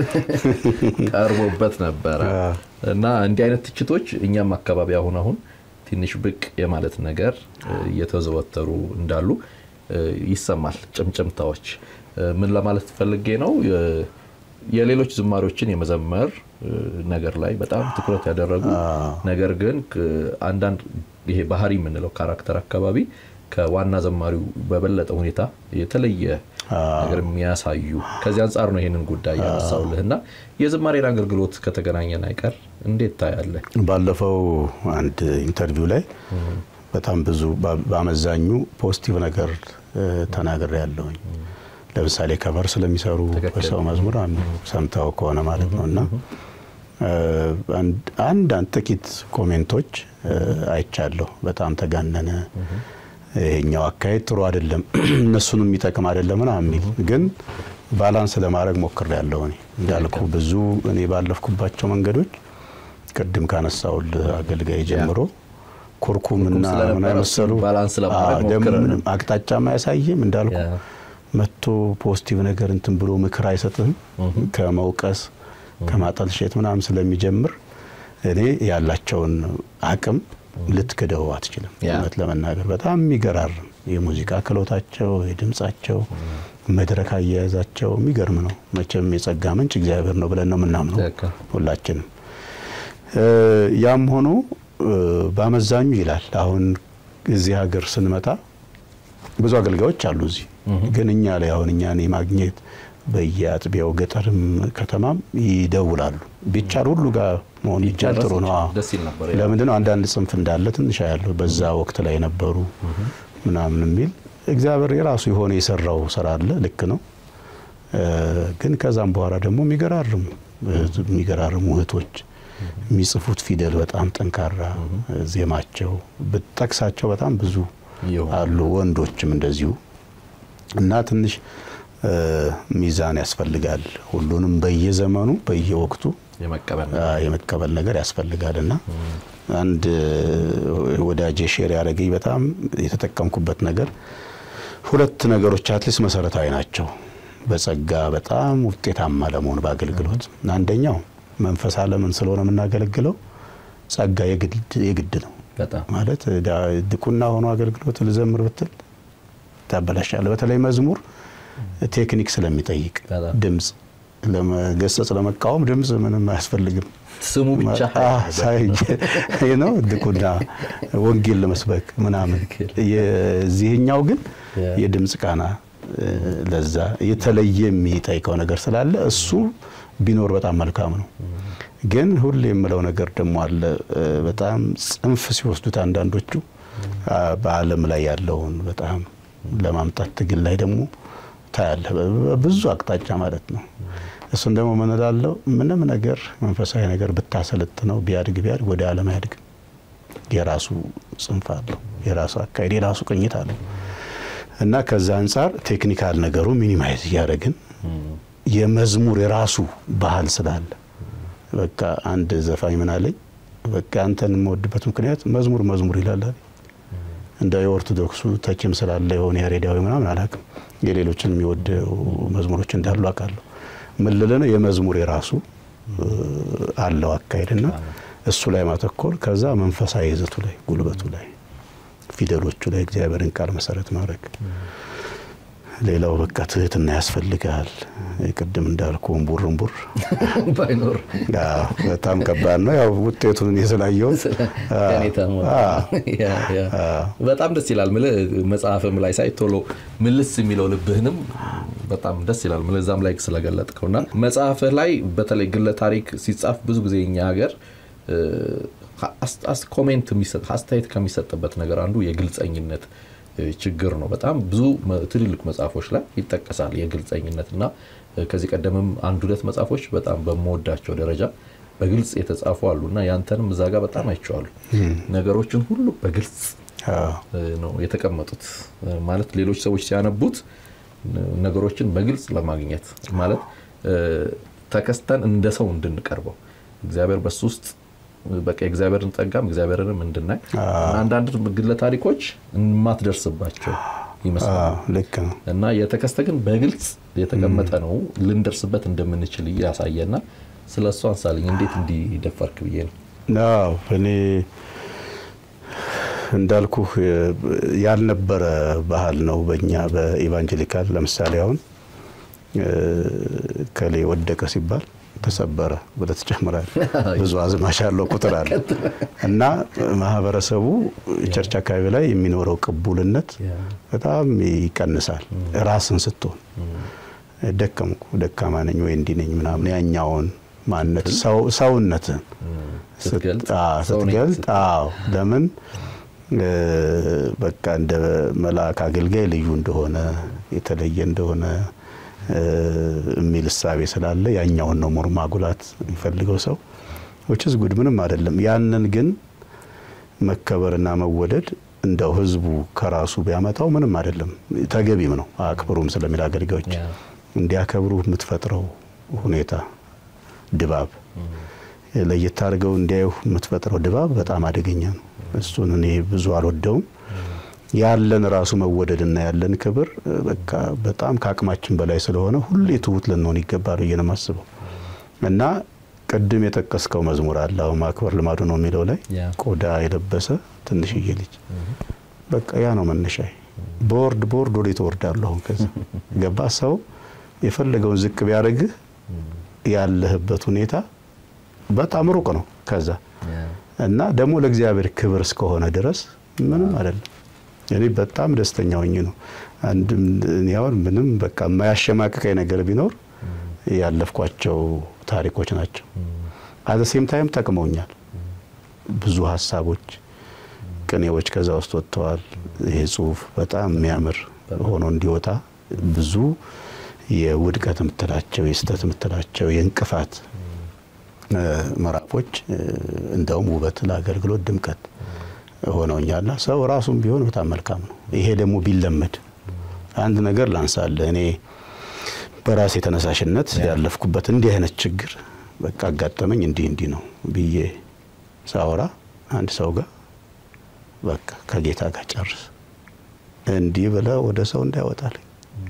ቀርቦበት ነበረ እና እንዲህ አይነት ትችቶች እኛም አካባቢ አሁን አሁን ትንሽ ብቅ የማለት ነገር እየተዘወተሩ እንዳሉ ይሰማል። ጭምጭምታዎች ምን ለማለት ፈልጌ ነው? የሌሎች ዝማሪዎችን የመዘመር ነገር ላይ በጣም ትኩረት ያደረጉ ነገር ግን አንዳንድ ይሄ ባህሪ የምንለው ካራክተር አካባቢ ከዋና ዘማሪው በበለጠ ሁኔታ የተለየ ነገር የሚያሳዩ ከዚህ አንጻር ነው ይሄንን ጉዳይ ያነሳውልህ እና የዝማሬን አገልግሎት ከተገናኘን አይቀር እንዴት ታያለህ? ባለፈው አንድ ኢንተርቪው ላይ በጣም ብዙ በአመዛኙ ፖዚቲቭ ነገር ተናግሬ ያለሁኝ። ለምሳሌ ከቨር ስለሚሰሩ በሰው መዝሙር አንዱ ሰምተው ከሆነ ማለት ነው እና አንድ ጥቂት ኮሜንቶች አይቻለሁ። በጣም ተጋነነ፣ ይሄኛው አካሄድ ጥሩ አይደለም፣ እነሱንም የሚጠቅም አይደለም ምናምን የሚል ግን ባላንስ ለማድረግ ሞክሬያለሁ። እኔ እንዳልኩ ብዙ እኔ ባለፍኩባቸው መንገዶች ቅድም ካነሳውል አገልጋይ ጀምሮ ኩርኩምና ምን አይመሰሉ አቅጣጫም አያሳይም እንዳልኩ መጥቶ ፖዚቲቭ ነገር እንትን ብሎ ምክር አይሰጥህም ከመውቀስ ከማጠልሸት ምናምን ስለሚጀምር እኔ ያላቸውን አቅም ልትክደው አትችልም። እውነት ለመናገር በጣም የሚገራርም የሙዚቃ ክሎታቸው፣ የድምጻቸው፣ መድረክ አያያዛቸው የሚገርም ነው። መቼም የጸጋ ምንጭ እግዚአብሔር ነው ብለን ነው የምናምነው ሁላችንም። ያም ሆኖ በአመዛኙ ይላል አሁን እዚህ ሀገር ስንመጣ ብዙ አገልጋዮች አሉ እዚህ ግን እኛ ላይ አሁን እኛን የማግኘት በየአጥቢያው ገጠርም ከተማም ይደውላሉ። ቢቻል ሁሉ ጋር መሆን ይቻል ጥሩ ነው። ለምንድን ነው አንዳንድ ጽንፍ እንዳለ ትንሽ ያለው በዛ ወቅት ላይ ነበሩ ምናምን የሚል እግዚአብሔር የራሱ የሆነ የሰራው ስራ አለ። ልክ ነው። ግን ከዛም በኋላ ደግሞ የሚገራርሙ የሚገራርሙ እህቶች የሚጽፉት ፊደል በጣም ጠንካራ፣ ዜማቸው ብጠቅሳቸው በጣም ብዙ አሉ። ወንዶችም እንደዚሁ እና ትንሽ ሚዛን ያስፈልጋል። ሁሉንም በየዘመኑ በየወቅቱ የመቀበል ነገር ያስፈልጋል እና አንድ ወዳጄ ሼር ያደረገኝ በጣም የተጠቀምኩበት ነገር ሁለት ነገሮች አትሊስት መሰረታዊ ናቸው በጸጋ በጣም ውጤታማ ለመሆን በአገልግሎት። አንደኛው መንፈስ ዓለምን ስለሆነ የምናገለግለው ጸጋ የግድ ነው ማለት ድቁና ሆኖ አገልግሎት ልዘምር ብትል ታበላሻለ። በተለይ መዝሙር ቴክኒክ ስለሚጠይቅ ድምፅ ለመገሰጽ ለመቃወም ድምፅ ምንም አያስፈልግም። ስሙ ብቻ ነው ድቁና ወንጌል ለመስበክ ምናምን። የዚህኛው ግን የድምፅ ቃና ለዛ የተለየ የሚጠይቀው ነገር ስላለ እሱ ቢኖር በጣም መልካም ነው። ግን ሁሌ የምለው ነገር ደግሞ አለ። በጣም ጽንፍ ሲወስዱት አንዳንዶቹ በዓለም ላይ ያለውን በጣም ለማምጣት ትግል ላይ ደግሞ ታያለ ብዙ አቅጣጫ ማለት ነው። እሱን ደግሞ ምን እላለሁ፣ ምንም ነገር መንፈሳዊ ነገር ብታሰልጥ ነው ቢያድግ ቢያድግ ወደ ዓለም አያድግም። የራሱ ጽንፍ አለው፣ የራሱ አካሄድ፣ የራሱ ቅኝት አለው እና ከዛ አንጻር ቴክኒካል ነገሩ ሚኒማይዝ እያደረግን የመዝሙር የራሱ ባህል ስላለ በቃ አንድ ዘፋኝ ምን አለኝ፣ በቃ አንተን የምወድበት ምክንያት መዝሙር መዝሙር ይላል እንደ የኦርቶዶክሱ ተችም ስላለ የሆነ ያሬዳዊ ምናምን አላውቅም። የሌሎችን የሚወደው መዝሙሮች እንዳሉ አውቃለሁ። ምን ልልህ ነው የመዝሙር የራሱ አለው አካሄድና እሱ ላይ ማተኮር፣ ከዛ መንፈሳዊ ይዘቱ ላይ ጉልበቱ ላይ ፊደሎቹ ላይ እግዚአብሔርን ቃል መሰረት ማድረግ። ሌላው በቃ ትህትና ያስፈልጋል። ቅድም እንዳልኩ እምቡር እምቡር ባይኖር በጣም ከባድ ነው። ያው ውጤቱን የስላየሁት በጣም ደስ ይላል። ምልህ መጽሐፍም ላይ ሳይ ቶሎ ምልስ የሚለው ልብህንም በጣም ደስ ይላል። ምልህ እዛም ላይ ስለገለጥከውና መጽሐፍህ ላይ በተለይ ግለ ታሪክ ሲጻፍ ብዙ ጊዜ እኛ ሀገር ኮሜንት አስተያየት ከሚሰጥበት ነገር አንዱ የግልጸኝነት ችግር ነው። በጣም ብዙ ትልልቅ መጽሐፎች ላይ ይጠቀሳል የግልጸኝነት እና ከዚህ ቀደምም አንድ ሁለት መጽሐፎች በጣም በምወዳቸው ደረጃ በግልጽ የተጻፉ አሉ እና ያንተንም እዛ ጋር በጣም አይቼዋሉ። ነገሮችን ሁሉ በግልጽ ነው የተቀመጡት። ማለት ሌሎች ሰዎች ሲያነቡት ነገሮችን በግልጽ ለማግኘት ማለት ተከስተን እንደ ሰው እንድንቀርበው እግዚአብሔር በሱ ውስጥ በቃ የእግዚአብሔርን ጸጋም እግዚአብሔርንም እንድናይ አንዳንድ ግለ ታሪኮች የማትደርስባቸው ይመስላል። ልክ ነው እና የተከስተ ግን በግልጽ የተቀመጠ ነው ልንደርስበት እንደምንችል ያሳየና ስለ እሱ አንሳልኝ። እንዴት እንዲደፈርክ ብዬ ነው። አዎ እኔ እንዳልኩ ያልነበረ ባህል ነው በእኛ በኢቫንጀሊካል። ለምሳሌ አሁን ከሌ ወደቀ ሲባል ተሰበረ ብለህ ትጨምራለህ። ብዙ አዝማች ያለው ቁጥር አለ እና ማህበረሰቡ ቸርች አካባቢ ላይ የሚኖረው ቅቡልነት በጣም ይቀንሳል። ራስን ስትሆን ደከምኩ፣ ደካማ ነኝ ወይ እንዲህ ነኝ ምናምን ያኛውን ማንነት ሰውነትን ስትገልጥ፣ አዎ ለምን በቃ እንደ መልአክ አገልጋይ ልዩ እንደሆነ የተለየ እንደሆነ የሚል እሳቤ ስላለ ያኛውን ነው ሞር ማጉላት የሚፈልገው ሰው ዊችዝ ጉድ ምንም አይደለም። ያንን ግን መከበርና መወደድ እንደው ህዝቡ ከራሱ ቢያመጣው ምንም አይደለም፣ ተገቢም ነው። አክብሩም ስለሚል አገልጋዮች እንዲያከብሩ የምትፈጥረው ሁኔታ ድባብ ለየት አድርገው እንዲያዩ የምትፈጥረው ድባብ በጣም አደገኛ ነው። እሱን እኔ ብዙ አልወደውም። ያለን ራሱ መወደድና ያለን ክብር በቃ በጣም ከአቅማችን በላይ ስለሆነ ሁሌ ትሁት ልንሆን ይገባል ብዬ ነው የማስበው እና ቅድም የጠቀስከው መዝሙር አለ አሁን ማክበር ልማዱ ነው የሚለው ላይ ቆዳ የለበሰ ትንሽዬ ልጅ በቃ ያ ነው መነሻዬ። በወርድ በወርድ ወደ ትወርዳለሁ። አሁን ከዛ ገባ ሰው የፈለገውን ዝቅ ቢያደርግህ ያለህበት ሁኔታ በጣም ሩቅ ነው ከዛ እና ደግሞ ለእግዚአብሔር ክብር እስከሆነ ድረስ ምንም አይደለም። እኔ በጣም ደስተኛ ሆኜ ነው አንድም ያውን ምንም በቃ የማያሸማቅቀኝ ነገር ቢኖር ያለፍኳቸው ታሪኮች ናቸው። አዘ ሴም ታይም ጠቅመውኛል። ብዙ ሀሳቦች፣ ቅኔዎች ከዛ ውስጥ ወጥተዋል። ይሄ ጽሁፍ በጣም የሚያምር ሆኖ እንዲወጣ ብዙ የውድቀት የምትላቸው የስተት የምትላቸው የእንቅፋት ምዕራፎች እንደውም ውበት ለአገልግሎት ድምቀት ሆነውኛልና ሰው ራሱም ቢሆን በጣም መልካም ነው። ይሄ ደግሞ ቢለመድ አንድ ነገር ላንሳለ እኔ በራሴ ተነሳሽነት ያለፍኩበት እንዲህ አይነት ችግር በቃ አጋጠመኝ እንዲህ እንዲህ ነው ብዬ ሳወራ አንድ ሰው ጋር በቃ ከጌታ ጋር ጨርስ እንዲህ ብለ ወደ ሰው እንዳይወጣልኝ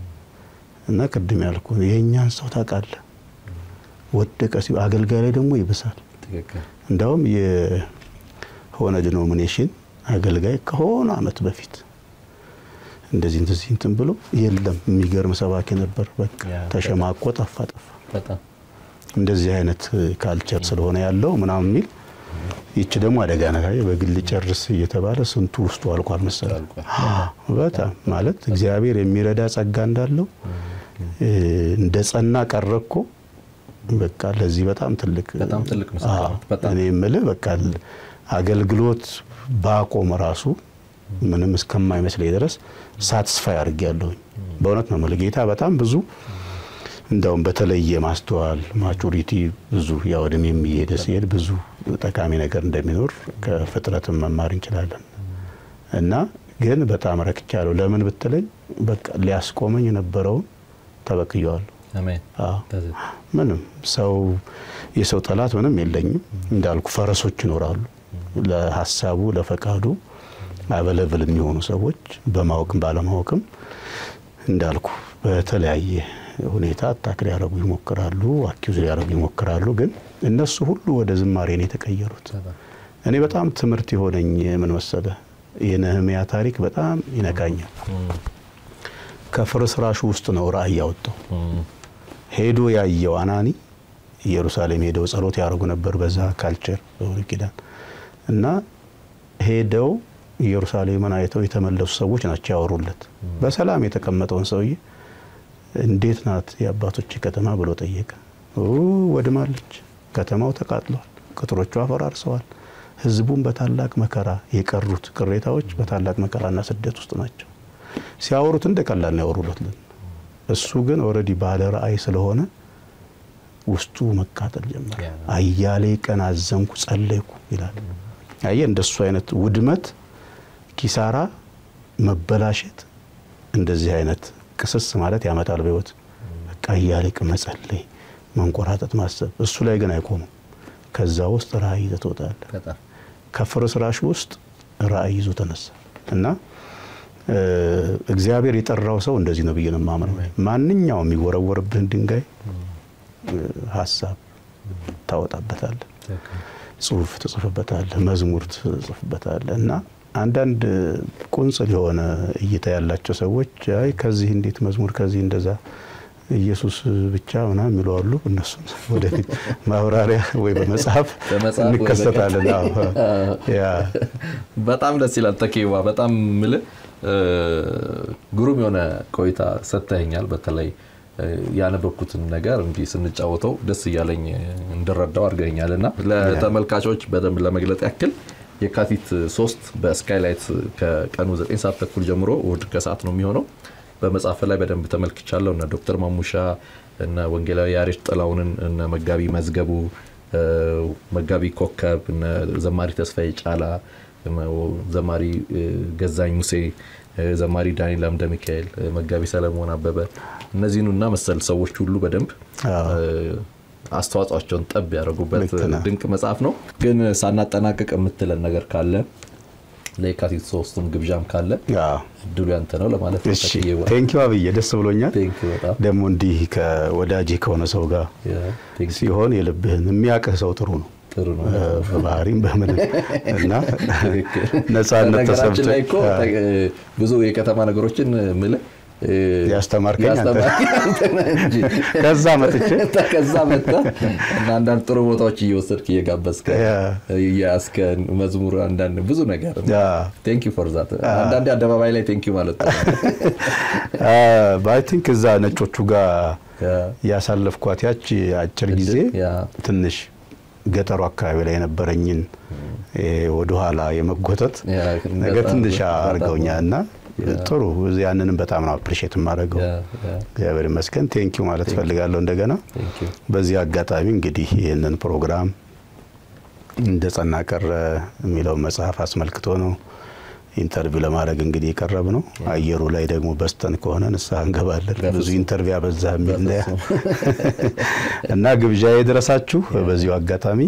እና ቅድም ያልኩ የእኛን ሰው ታውቃለህ ወደቀ ሲ አገልጋይ ላይ ደግሞ ይብሳል። እንዳውም የሆነ ዲኖሚኔሽን አገልጋይ ከሆነ አመት በፊት እንደዚህ እንደዚህ እንትን ብሎ የለም የሚገርም ሰባኪ ነበር። በቃ ተሸማቆ ጠፋ ጠፋ። እንደዚህ አይነት ካልቸር ስለሆነ ያለው ምናምን የሚል ይቺ ደግሞ አደጋ ነገር በግል ጨርስ እየተባለ ስንቱ ውስጡ አልቋል መሰለህ። በጣም ማለት እግዚአብሔር የሚረዳ ጸጋ እንዳለው እንደ ጸና ቀረኮ በቃ ለዚህ በጣም ትልቅ በጣም ትልቅ ምስክር እኔ የምልህ በቃ አገልግሎት ባቆም ራሱ ምንም እስከማይመስለኝ ድረስ ሳትስፋይ አድርጌያለሁኝ። በእውነት ነው የምልህ ጌታ በጣም ብዙ እንደውም በተለየ ማስተዋል ማቹሪቲ ብዙ ያው እድሜ የሚሄደ ሲሄድ ብዙ ጠቃሚ ነገር እንደሚኖር ከፍጥረትም መማር እንችላለን እና ግን በጣም ረክቻለሁ። ለምን ብትለኝ በቃ ሊያስቆመኝ የነበረውን ተበቅየዋለሁ። ምንም ሰው የሰው ጠላት ምንም የለኝም። እንዳልኩ ፈረሶች ይኖራሉ። ለሀሳቡ ለፈቃዱ አበለብል የሚሆኑ ሰዎች በማወቅም ባለማወቅም እንዳልኩ በተለያየ ሁኔታ አታክ ሊያደርጉ ይሞክራሉ፣ አኪዙ ሊያደርጉ ይሞክራሉ። ግን እነሱ ሁሉ ወደ ዝማሬ ነው የተቀየሩት። እኔ በጣም ትምህርት የሆነኝ ምን መሰለ፣ የነህምያ ታሪክ በጣም ይነካኛል። ከፍርስራሹ ውስጥ ነው ራእይ ያወጣው። ሄዶ ያየው አናኒ ኢየሩሳሌም ሄደው ጸሎት ያደርጉ ነበር። በዛ ካልቸር በብሉይ ኪዳን እና ሄደው ኢየሩሳሌምን አይተው የተመለሱ ሰዎች ናቸው ያወሩለት። በሰላም የተቀመጠውን ሰውዬ እንዴት ናት የአባቶች ከተማ ብሎ ጠየቀ። ወድማለች፣ ከተማው ተቃጥሏል፣ ቅጥሮቿ አፈራርሰዋል፣ ህዝቡም በታላቅ መከራ የቀሩት ቅሬታዎች በታላቅ መከራና ስደት ውስጥ ናቸው። ሲያወሩት እንደ ቀላል ነው ያወሩለት። እሱ ግን ኦልሬዲ ባለ ራእይ ስለሆነ ውስጡ መቃጠል ጀመረ። አያሌ ቀን አዘንኩ፣ ጸለይኩ ይላል። አየህ እንደሱ አይነት ውድመት፣ ኪሳራ፣ መበላሸት እንደዚህ አይነት ቅስስ ማለት ያመጣል በህይወት በቃ አያሌ ቀን መጸለይ፣ መንቆራጠጥ፣ ማሰብ እሱ ላይ ግን አይቆምም። ከዛ ውስጥ ራእይ ይዘህ ትወጣለህ። ከፍርስራሽ ውስጥ ራእይ ይዞ ተነሳ እና እግዚአብሔር የጠራው ሰው እንደዚህ ነው ብዬ ነው የማምነው። ማንኛውም የሚወረወርብህን ድንጋይ ሀሳብ ታወጣበታለህ፣ ጽሁፍ ትጽፍበታለህ፣ መዝሙር ትጽፍበታለህ እና አንዳንድ ቁንጽል የሆነ እይታ ያላቸው ሰዎች አይ ከዚህ እንዴት መዝሙር ከዚህ እንደዛ ኢየሱስ ብቻ ምናምን የሚሉ አሉ። እነሱን ወደፊት ማብራሪያ ወይ በመጽሐፍ እንከሰታለን። በጣም ደስ ይላል። ተኬዋ በጣም ምልህ ግሩም የሆነ ቆይታ ሰጥተኸኛል። በተለይ ያነበብኩትን ነገር እንዲህ ስንጫወተው ደስ እያለኝ እንድረዳው አድርገኛል እና ለተመልካቾች በደንብ ለመግለጥ ያክል የካቲት ሶስት በስካይላይት ከቀኑ 9 ሰዓት ተኩል ጀምሮ እሑድ ከሰዓት ነው የሚሆነው። በመጽሐፍ ላይ በደንብ ተመልክቻለሁ። እነ ዶክተር ማሙሻ እነ ወንጌላዊ ያሬድ ጥላሁንን እነ መጋቢ መዝገቡ፣ መጋቢ ኮከብ፣ እነ ዘማሪ ተስፋዬ ጫላ፣ ዘማሪ ገዛኝ ሙሴ፣ ዘማሪ ዳንኤል አምደ ሚካኤል፣ መጋቢ ሰለሞን አበበ እነዚህን እና መሰል ሰዎች ሁሉ በደንብ አስተዋጽኦቸውን ጠብ ያደረጉበት ድንቅ መጽሐፍ ነው። ግን ሳናጠናቀቅ የምትለን ነገር ካለ ለየካቲት ሶስትም ግብዣም ካለ እድሉ ያንተ ነው ለማለት ነው። ቴንኪ አብዬ ደስ ብሎኛል። ደግሞ እንዲህ ከወዳጅ ከሆነ ሰው ጋር ሲሆን የልብህን የሚያውቅህ ሰው ጥሩ ነው ጥሩ ነው በባህሪም በምንም እና ነጻነት ተሰብቶ ላይ እኮ ብዙ የከተማ ነገሮችን ምልህ ያስተማርከኝ ከዛ መጥቼ ከዛ መጣ እና አንዳንድ ጥሩ ቦታዎች እየወሰድክ እየጋበዝከ እያስከ መዝሙር አንዳንድ ብዙ ነገር ቴንክ ዩ ፎር ዛት አንዳንዴ አደባባይ ላይ ቴንክ ዩ ማለት ነው አይ ቲንክ እዛ ነጮቹ ጋር ያሳለፍኳት ያች አጭር ጊዜ ትንሽ ገጠሩ አካባቢ ላይ የነበረኝን ወደኋላ የመጎተት ነገር ትንሽ አድርገውኛል እና ጥሩ ያንንም በጣም ነው አፕሪሼት የማደርገው። እግዚአብሔር ይመስገን ቴንኪው ማለት ፈልጋለሁ። እንደገና በዚህ አጋጣሚ እንግዲህ ይህንን ፕሮግራም እንደ ጸና ቀረ የሚለውን መጽሐፍ አስመልክቶ ነው ኢንተርቪው ለማድረግ እንግዲህ የቀረብ ነው። አየሩ ላይ ደግሞ በስተን ከሆነ ንስሐ እንገባለን። ብዙ ኢንተርቪው አበዛ የሚል እና ግብዣ የደረሳችሁ በዚሁ አጋጣሚ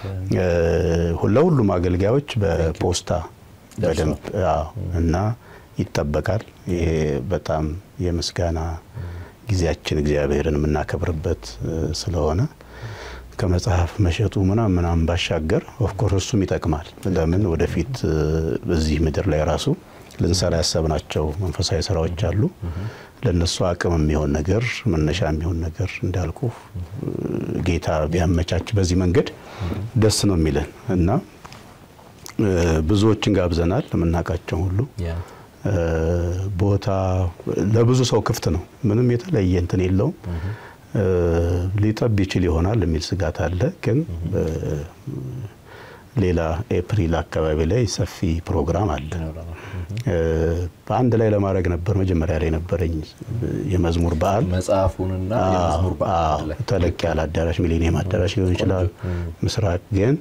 ለሁሉም አገልጋዮች በፖስታ በደንብ እና ይጠበቃል። ይሄ በጣም የምስጋና ጊዜያችን እግዚአብሔርን የምናከብርበት ስለሆነ ከመጽሐፍ መሸጡ ምናም ምናም ባሻገር ኦፍኮርስ እሱም ይጠቅማል። ለምን ወደፊት በዚህ ምድር ላይ ራሱ ልንሰራ ያሰብናቸው መንፈሳዊ ስራዎች አሉ። ለእነሱ አቅም የሚሆን ነገር መነሻ የሚሆን ነገር እንዳልኩ ጌታ ቢያመቻች በዚህ መንገድ ደስ ነው የሚለን እና ብዙዎችን ጋብዘናል የምናውቃቸው ሁሉ ቦታ ለብዙ ሰው ክፍት ነው። ምንም የተለየ እንትን የለውም። ሊጠብ ይችል ይሆናል የሚል ስጋት አለ። ግን ሌላ ኤፕሪል አካባቢ ላይ ሰፊ ፕሮግራም አለ። በአንድ ላይ ለማድረግ ነበር መጀመሪያ ላይ ነበረኝ የመዝሙር በዓል መጽሐፉንና የመዝሙር በዓል ተለቅ ያለ አዳራሽ ሚሊኒየም አዳራሽ ሊሆን ይችላል። ምስራቅ ግን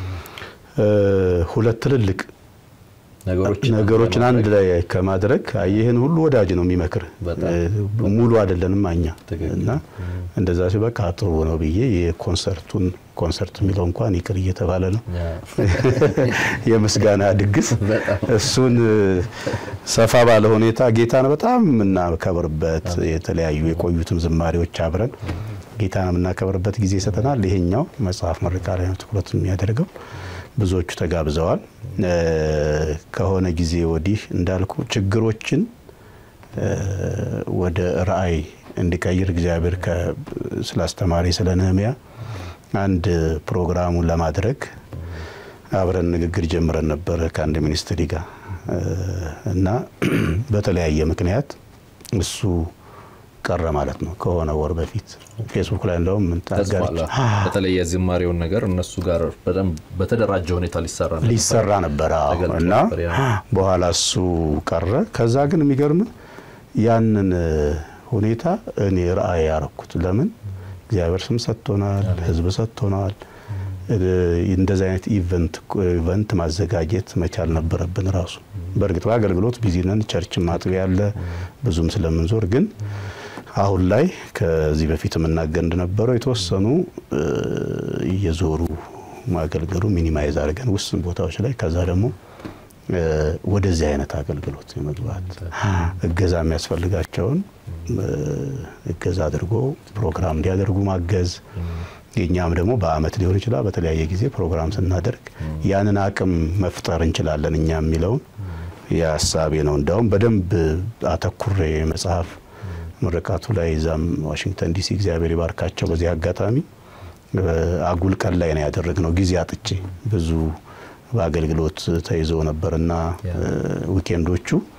ሁለት ትልልቅ ነገሮችን አንድ ላይ ከማድረግ ይህን ሁሉ ወዳጅ ነው የሚመክር ሙሉ አይደለንም እኛ እና እንደዛ ሲ በቃ ጥሩ ነው ብዬ የኮንሰርቱን ኮንሰርት የሚለው እንኳን ይቅር እየተባለ ነው የምስጋና ድግስ እሱን ሰፋ ባለ ሁኔታ ጌታን በጣም የምናከብርበት የተለያዩ የቆዩትም ዝማሬዎች አብረን ጌታን የምናከብርበት ጊዜ ይሰጠናል። ይሄኛው መጽሐፍ ምረቃ ላይ ነው ትኩረት የሚያደርገው። ብዙዎቹ ተጋብዘዋል። ከሆነ ጊዜ ወዲህ እንዳልኩ ችግሮችን ወደ ራእይ እንዲቀይር እግዚአብሔር ስላስተማሪ ስለ ነህምያ አንድ ፕሮግራሙን ለማድረግ አብረን ንግግር ጀምረን ነበረ ከአንድ ሚኒስትሪ ጋር እና በተለያየ ምክንያት እሱ ቀረ ማለት ነው። ከሆነ ወር በፊት ፌስቡክ ላይ እንደውም ምንታጋለች በተለይ የዝማሬውን ነገር እነሱ ጋር በደንብ በተደራጀ ሁኔታ ሊሰራ ሊሰራ ነበር እና በኋላ እሱ ቀረ። ከዛ ግን የሚገርም ያንን ሁኔታ እኔ ራእይ ያረኩት ለምን እግዚአብሔር ስም ሰጥቶናል፣ ህዝብ ሰጥቶናል። እንደዚህ አይነት ኢቨንት ማዘጋጀት መቻል ነበረብን ራሱ። በእርግጥ በአገልግሎት ቢዚ ነን፣ ቸርችን ማጥቢያ ያለ ብዙም ስለምንዞር ግን አሁን ላይ ከዚህ በፊት የምናገር እንደነበረው የተወሰኑ እየዞሩ ማገልገሉ ሚኒማይዝ አድርገን ውስን ቦታዎች ላይ ከዛ ደግሞ ወደዚህ አይነት አገልግሎት የመግባት እገዛ የሚያስፈልጋቸውን እገዛ አድርጎ ፕሮግራም እንዲያደርጉ ማገዝ የኛም ደግሞ በአመት ሊሆን ይችላል በተለያየ ጊዜ ፕሮግራም ስናደርግ ያንን አቅም መፍጠር እንችላለን እኛ የሚለውን የሀሳቤ ነው። እንዲያውም በደንብ አተኩሬ መጽሐፍ ምርቃቱ ላይ እዛም ዋሽንግተን ዲሲ እግዚአብሔር ይባርካቸው። በዚህ አጋጣሚ አጉል ቀን ላይ ነው ያደረግነው ጊዜ አጥቼ ብዙ በአገልግሎት ተይዞ ነበርና ዊኬንዶቹ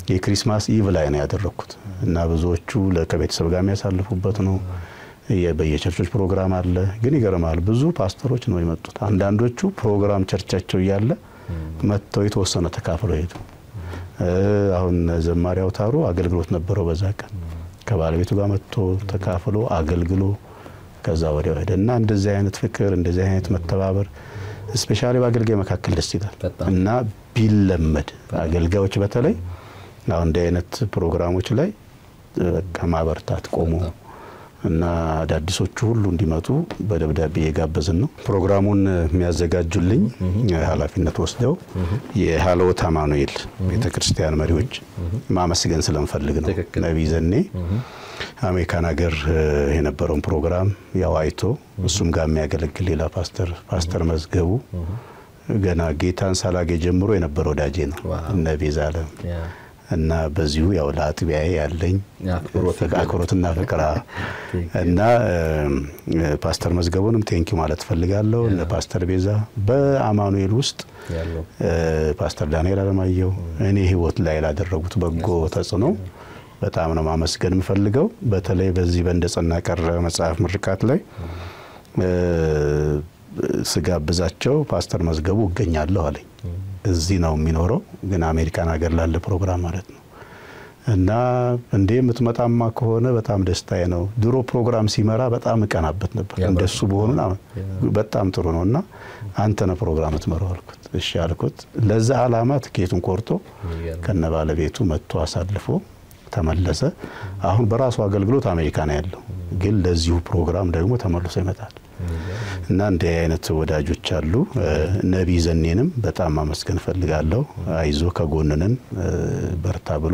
የክሪስማስ ኢቭ ላይ ነው ያደረግኩት እና ብዙዎቹ ከቤተሰብ ጋር የሚያሳልፉበት ነው። በየቸርቾች ፕሮግራም አለ። ግን ይገርማል፣ ብዙ ፓስተሮች ነው የመጡት። አንዳንዶቹ ፕሮግራም ቸርቻቸው እያለ መጥተው የተወሰነ ተካፍለው ሄዱ። አሁን ዘማሪ አውታሩ አገልግሎት ነበረው በዛ ቀን ከባለቤቱ ጋር መጥቶ ተካፍሎ አገልግሎ ከዛ ወዲያ ሄደ እና እንደዚህ አይነት ፍቅር እንደዚህ አይነት መተባበር ስፔሻሊ በአገልጋይ መካከል ደስ ይላል እና ቢለመድ አገልጋዮች በተለይ አሁን እንዲህ አይነት ፕሮግራሞች ላይ በቃ ማበርታት ቆሞ እና አዳዲሶቹ ሁሉ እንዲመጡ በደብዳቤ እየጋበዝን ነው። ፕሮግራሙን የሚያዘጋጁልኝ ኃላፊነት ወስደው የሀለወት አማኑኤል ቤተ ክርስቲያን መሪዎች ማመስገን ስለምፈልግ ነው። ነቢይ ዘኔ አሜሪካን ሀገር የነበረውን ፕሮግራም ያው አይቶ እሱም ጋር የሚያገለግል ሌላ ፓስተር ፓስተር መዝገቡ ገና ጌታን ሳላጌ ጀምሮ የነበረ ወዳጄ ነው እነ ቤዛ አለም እና በዚሁ ያው ለአጥቢያዬ ያለኝ አክብሮትና ፍቅር እና ፓስተር መዝገቡንም ቴንኪ ማለት ፈልጋለሁ። እነ ፓስተር ቤዛ በአማኑኤል ውስጥ ፓስተር ዳንኤል አለማየሁ እኔ ህይወት ላይ ላደረጉት በጎ ተጽዕኖ በጣም ነው ማመስገን የምፈልገው። በተለይ በዚህ በእንደጸና ቀረ መጽሐፍ ምርቃት ላይ ስጋብዛቸው ፓስተር መዝገቡ እገኛለሁ አለኝ። እዚህ ነው የሚኖረው፣ ግን አሜሪካን ሀገር ላለ ፕሮግራም ማለት ነው። እና እንዴ የምትመጣማ ከሆነ በጣም ደስታዬ ነው። ድሮ ፕሮግራም ሲመራ በጣም እቀናበት ነበር። እንደሱ በሆኑ በጣም ጥሩ ነው እና አንተ ነህ ፕሮግራም ትመራው አልኩት። እሺ አልኩት። ለዛ አላማ ትኬቱን ቆርጦ ከነ ባለቤቱ መጥቶ አሳልፎ ተመለሰ። አሁን በራሱ አገልግሎት አሜሪካ ነው ያለው፣ ግን ለዚሁ ፕሮግራም ደግሞ ተመልሶ ይመጣል። እና እንዲህ አይነት ወዳጆች አሉ። ነቢይ ዘኔንም በጣም ማመስገን ፈልጋለሁ። አይዞ ከጎንንን በርታ ብሎ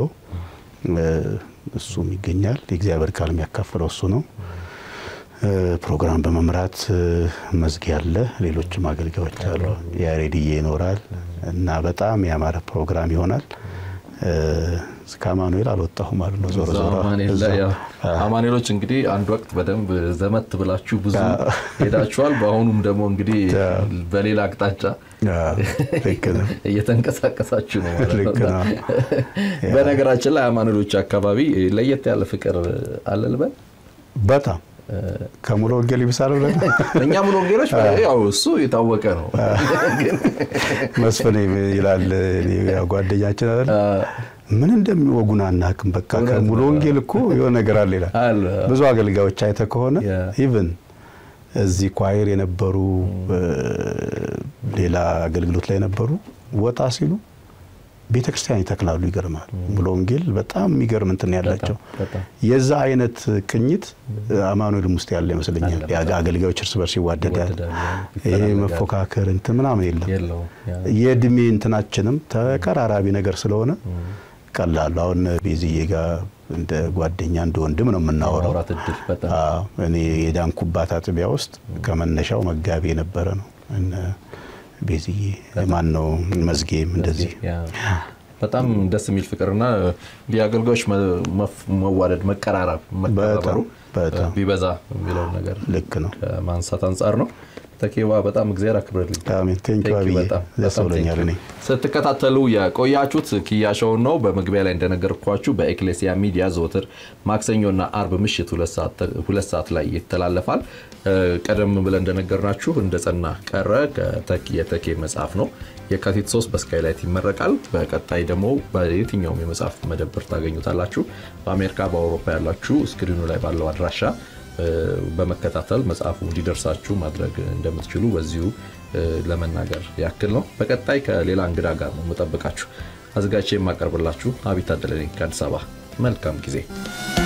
እሱም ይገኛል። የእግዚአብሔር ቃል የሚያካፍለው እሱ ነው። ፕሮግራም በመምራት መዝጊያ አለ። ሌሎችም አገልጋዮች አሉ። ያሬድዬ ይኖራል እና በጣም ያማረ ፕሮግራም ይሆናል። እስከ አማኑኤል አልወጣሁም ማለት ነው። ዞሮ ዞሮ አማኑኤሎች እንግዲህ አንድ ወቅት በደንብ ዘመት ብላችሁ ብዙ ሄዳችኋል። በአሁኑም ደግሞ እንግዲህ በሌላ አቅጣጫ እየተንቀሳቀሳችሁ ነው ማለት ነው። በነገራችን ላይ አማኑኤሎች አካባቢ ለየት ያለ ፍቅር አለ ልበል በጣም ከሙሉ ወንጌል ይብሳል ብለን እኛ ሙሉ ወንጌሎች ያው እሱ የታወቀ ነው። መስፍን ይላል ጓደኛችን አይደል ምን እንደሚወጉን አናውቅም። በቃ ከሙሉ ወንጌል እኮ የሆነ ነገር አለ ይላል። ብዙ አገልጋዮች አይተህ ከሆነ ኢቭን እዚህ ኳይር የነበሩ ሌላ አገልግሎት ላይ የነበሩ ወጣ ሲሉ ቤተ ክርስቲያን ይተክላሉ። ይገርማል። ሙሉ ወንጌል በጣም የሚገርም እንትን ያላቸው የዛ አይነት ቅኝት አማኑኤልም ውስጥ ያለ ይመስለኛል። አገልጋዮች እርስ በርስ ይዋደዳል። ይሄ መፎካከር እንትን ምናምን የለም። የእድሜ እንትናችንም ተቀራራቢ ነገር ስለሆነ ቀላሉ አሁን ቤዝዬ ጋር እንደ ጓደኛ እንደ ወንድም ነው የምናወራው። እኔ የዳንኩባት አጥቢያ ውስጥ ከመነሻው መጋቢ የነበረ ነው ቤዝዬ ማን ነው መዝጌም እንደዚህ በጣም ደስ የሚል ፍቅርና የአገልጋዮች መዋደድ መቀራረብ መከባበሩ ቢበዛ የሚለውን ነገር ልክ ነው ከማንሳት አንጻር ነው። ተኬባ በጣም እግዚአብሔር አክብርልኝ። አሜን። ቴንኪው አብዬ ደስ ብሎኛል። እኔ ስትከታተሉ የቆያችሁት ኪያ ሾውን ነው። በመግቢያ ላይ እንደነገርኳችሁ በኤክሌሲያ ሚዲያ ዘወትር ማክሰኞና አርብ ምሽት ሁለት ሰዓት ላይ ይተላለፋል። ቀደም ብለን እንደነገርናችሁ እንደ ጸና ቀረ የተኬ መጽሐፍ ነው። የካቲት 3 በስካይላይት ይመረቃል። በቀጣይ ደግሞ በየትኛውም የመጽሐፍ መደብር ታገኙታላችሁ። በአሜሪካ በአውሮፓ ያላችሁ ስክሪኑ ላይ ባለው አድራሻ በመከታተል መጽሐፉ እንዲደርሳችሁ ማድረግ እንደምትችሉ በዚሁ ለመናገር ያክል ነው። በቀጣይ ከሌላ እንግዳ ጋር ነው የምጠብቃችሁ። አዘጋጅቼ የማቀርብላችሁ አቢይ ታደለ ነኝ ከአዲስ አበባ። መልካም ጊዜ